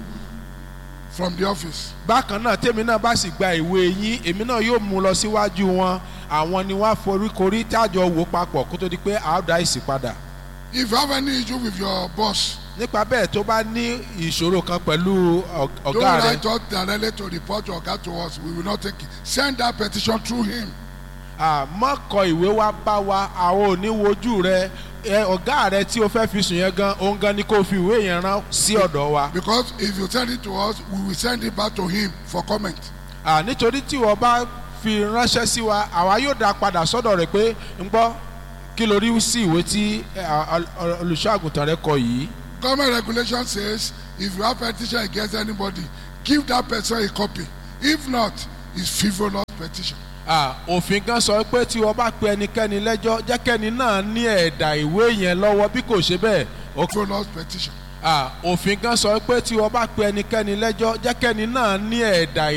S2: from the office.
S1: bákan náà tèmi náà bá sì gba ìwé yín èmi náà yóò mú un lọ síwájú wọn àwọn ni wọ́n á foríkorí tájọ wò papọ̀ kó tó di pé a ó dá ìsì padà.
S2: if you have any issue with your boss
S1: nípa bẹ́ẹ̀ tó bá ní ìṣòro kan pẹ̀lú ọ̀g-
S2: don't
S1: ọ̀gá rẹ
S2: write us directly to report your oga to us we will not take it send that petition through him
S1: àmọ́ kọ ìwé wá bá wa àwọn ò ní wojú rẹ ẹ, ọ̀gá rẹ tí o fẹ́ fi sùn yẹn gan òun gan ni kó o fi ìwé yẹn rán sí ọ̀dọ̀ wa.
S2: Because if you send it to us, we will send it back to him for comment.
S1: Ah, nítorí tí wọ́n bá fi ránṣẹ́ sí wa àwa yóò dá padà sọ́dọ̀ rẹ̀ pé ń gbọ́ kí ló rí sí ìwé tí ẹ, a- a- olùṣọ́ àgùntàn rẹ kọ yìí.
S2: Government regulation says if you have petition against anybody, give that person a copy. If not, it's frivolous petition.
S1: Ah, òfin gan sọ pé tí wọ́n bá pe ẹnikẹ́ni lẹ́jọ́ jẹ́ kẹ́ni náà ní ẹ̀dà ìwé yẹn lọ́wọ́ bí kò ṣe bẹ́ẹ̀. ó-
S2: Frivolous petition.
S1: Ah, òfin gan sọ pé tí wọ́n bá pe ẹnikẹ́ni lẹ́jọ́ jẹ́ kẹ́ni náà ní ẹ̀dà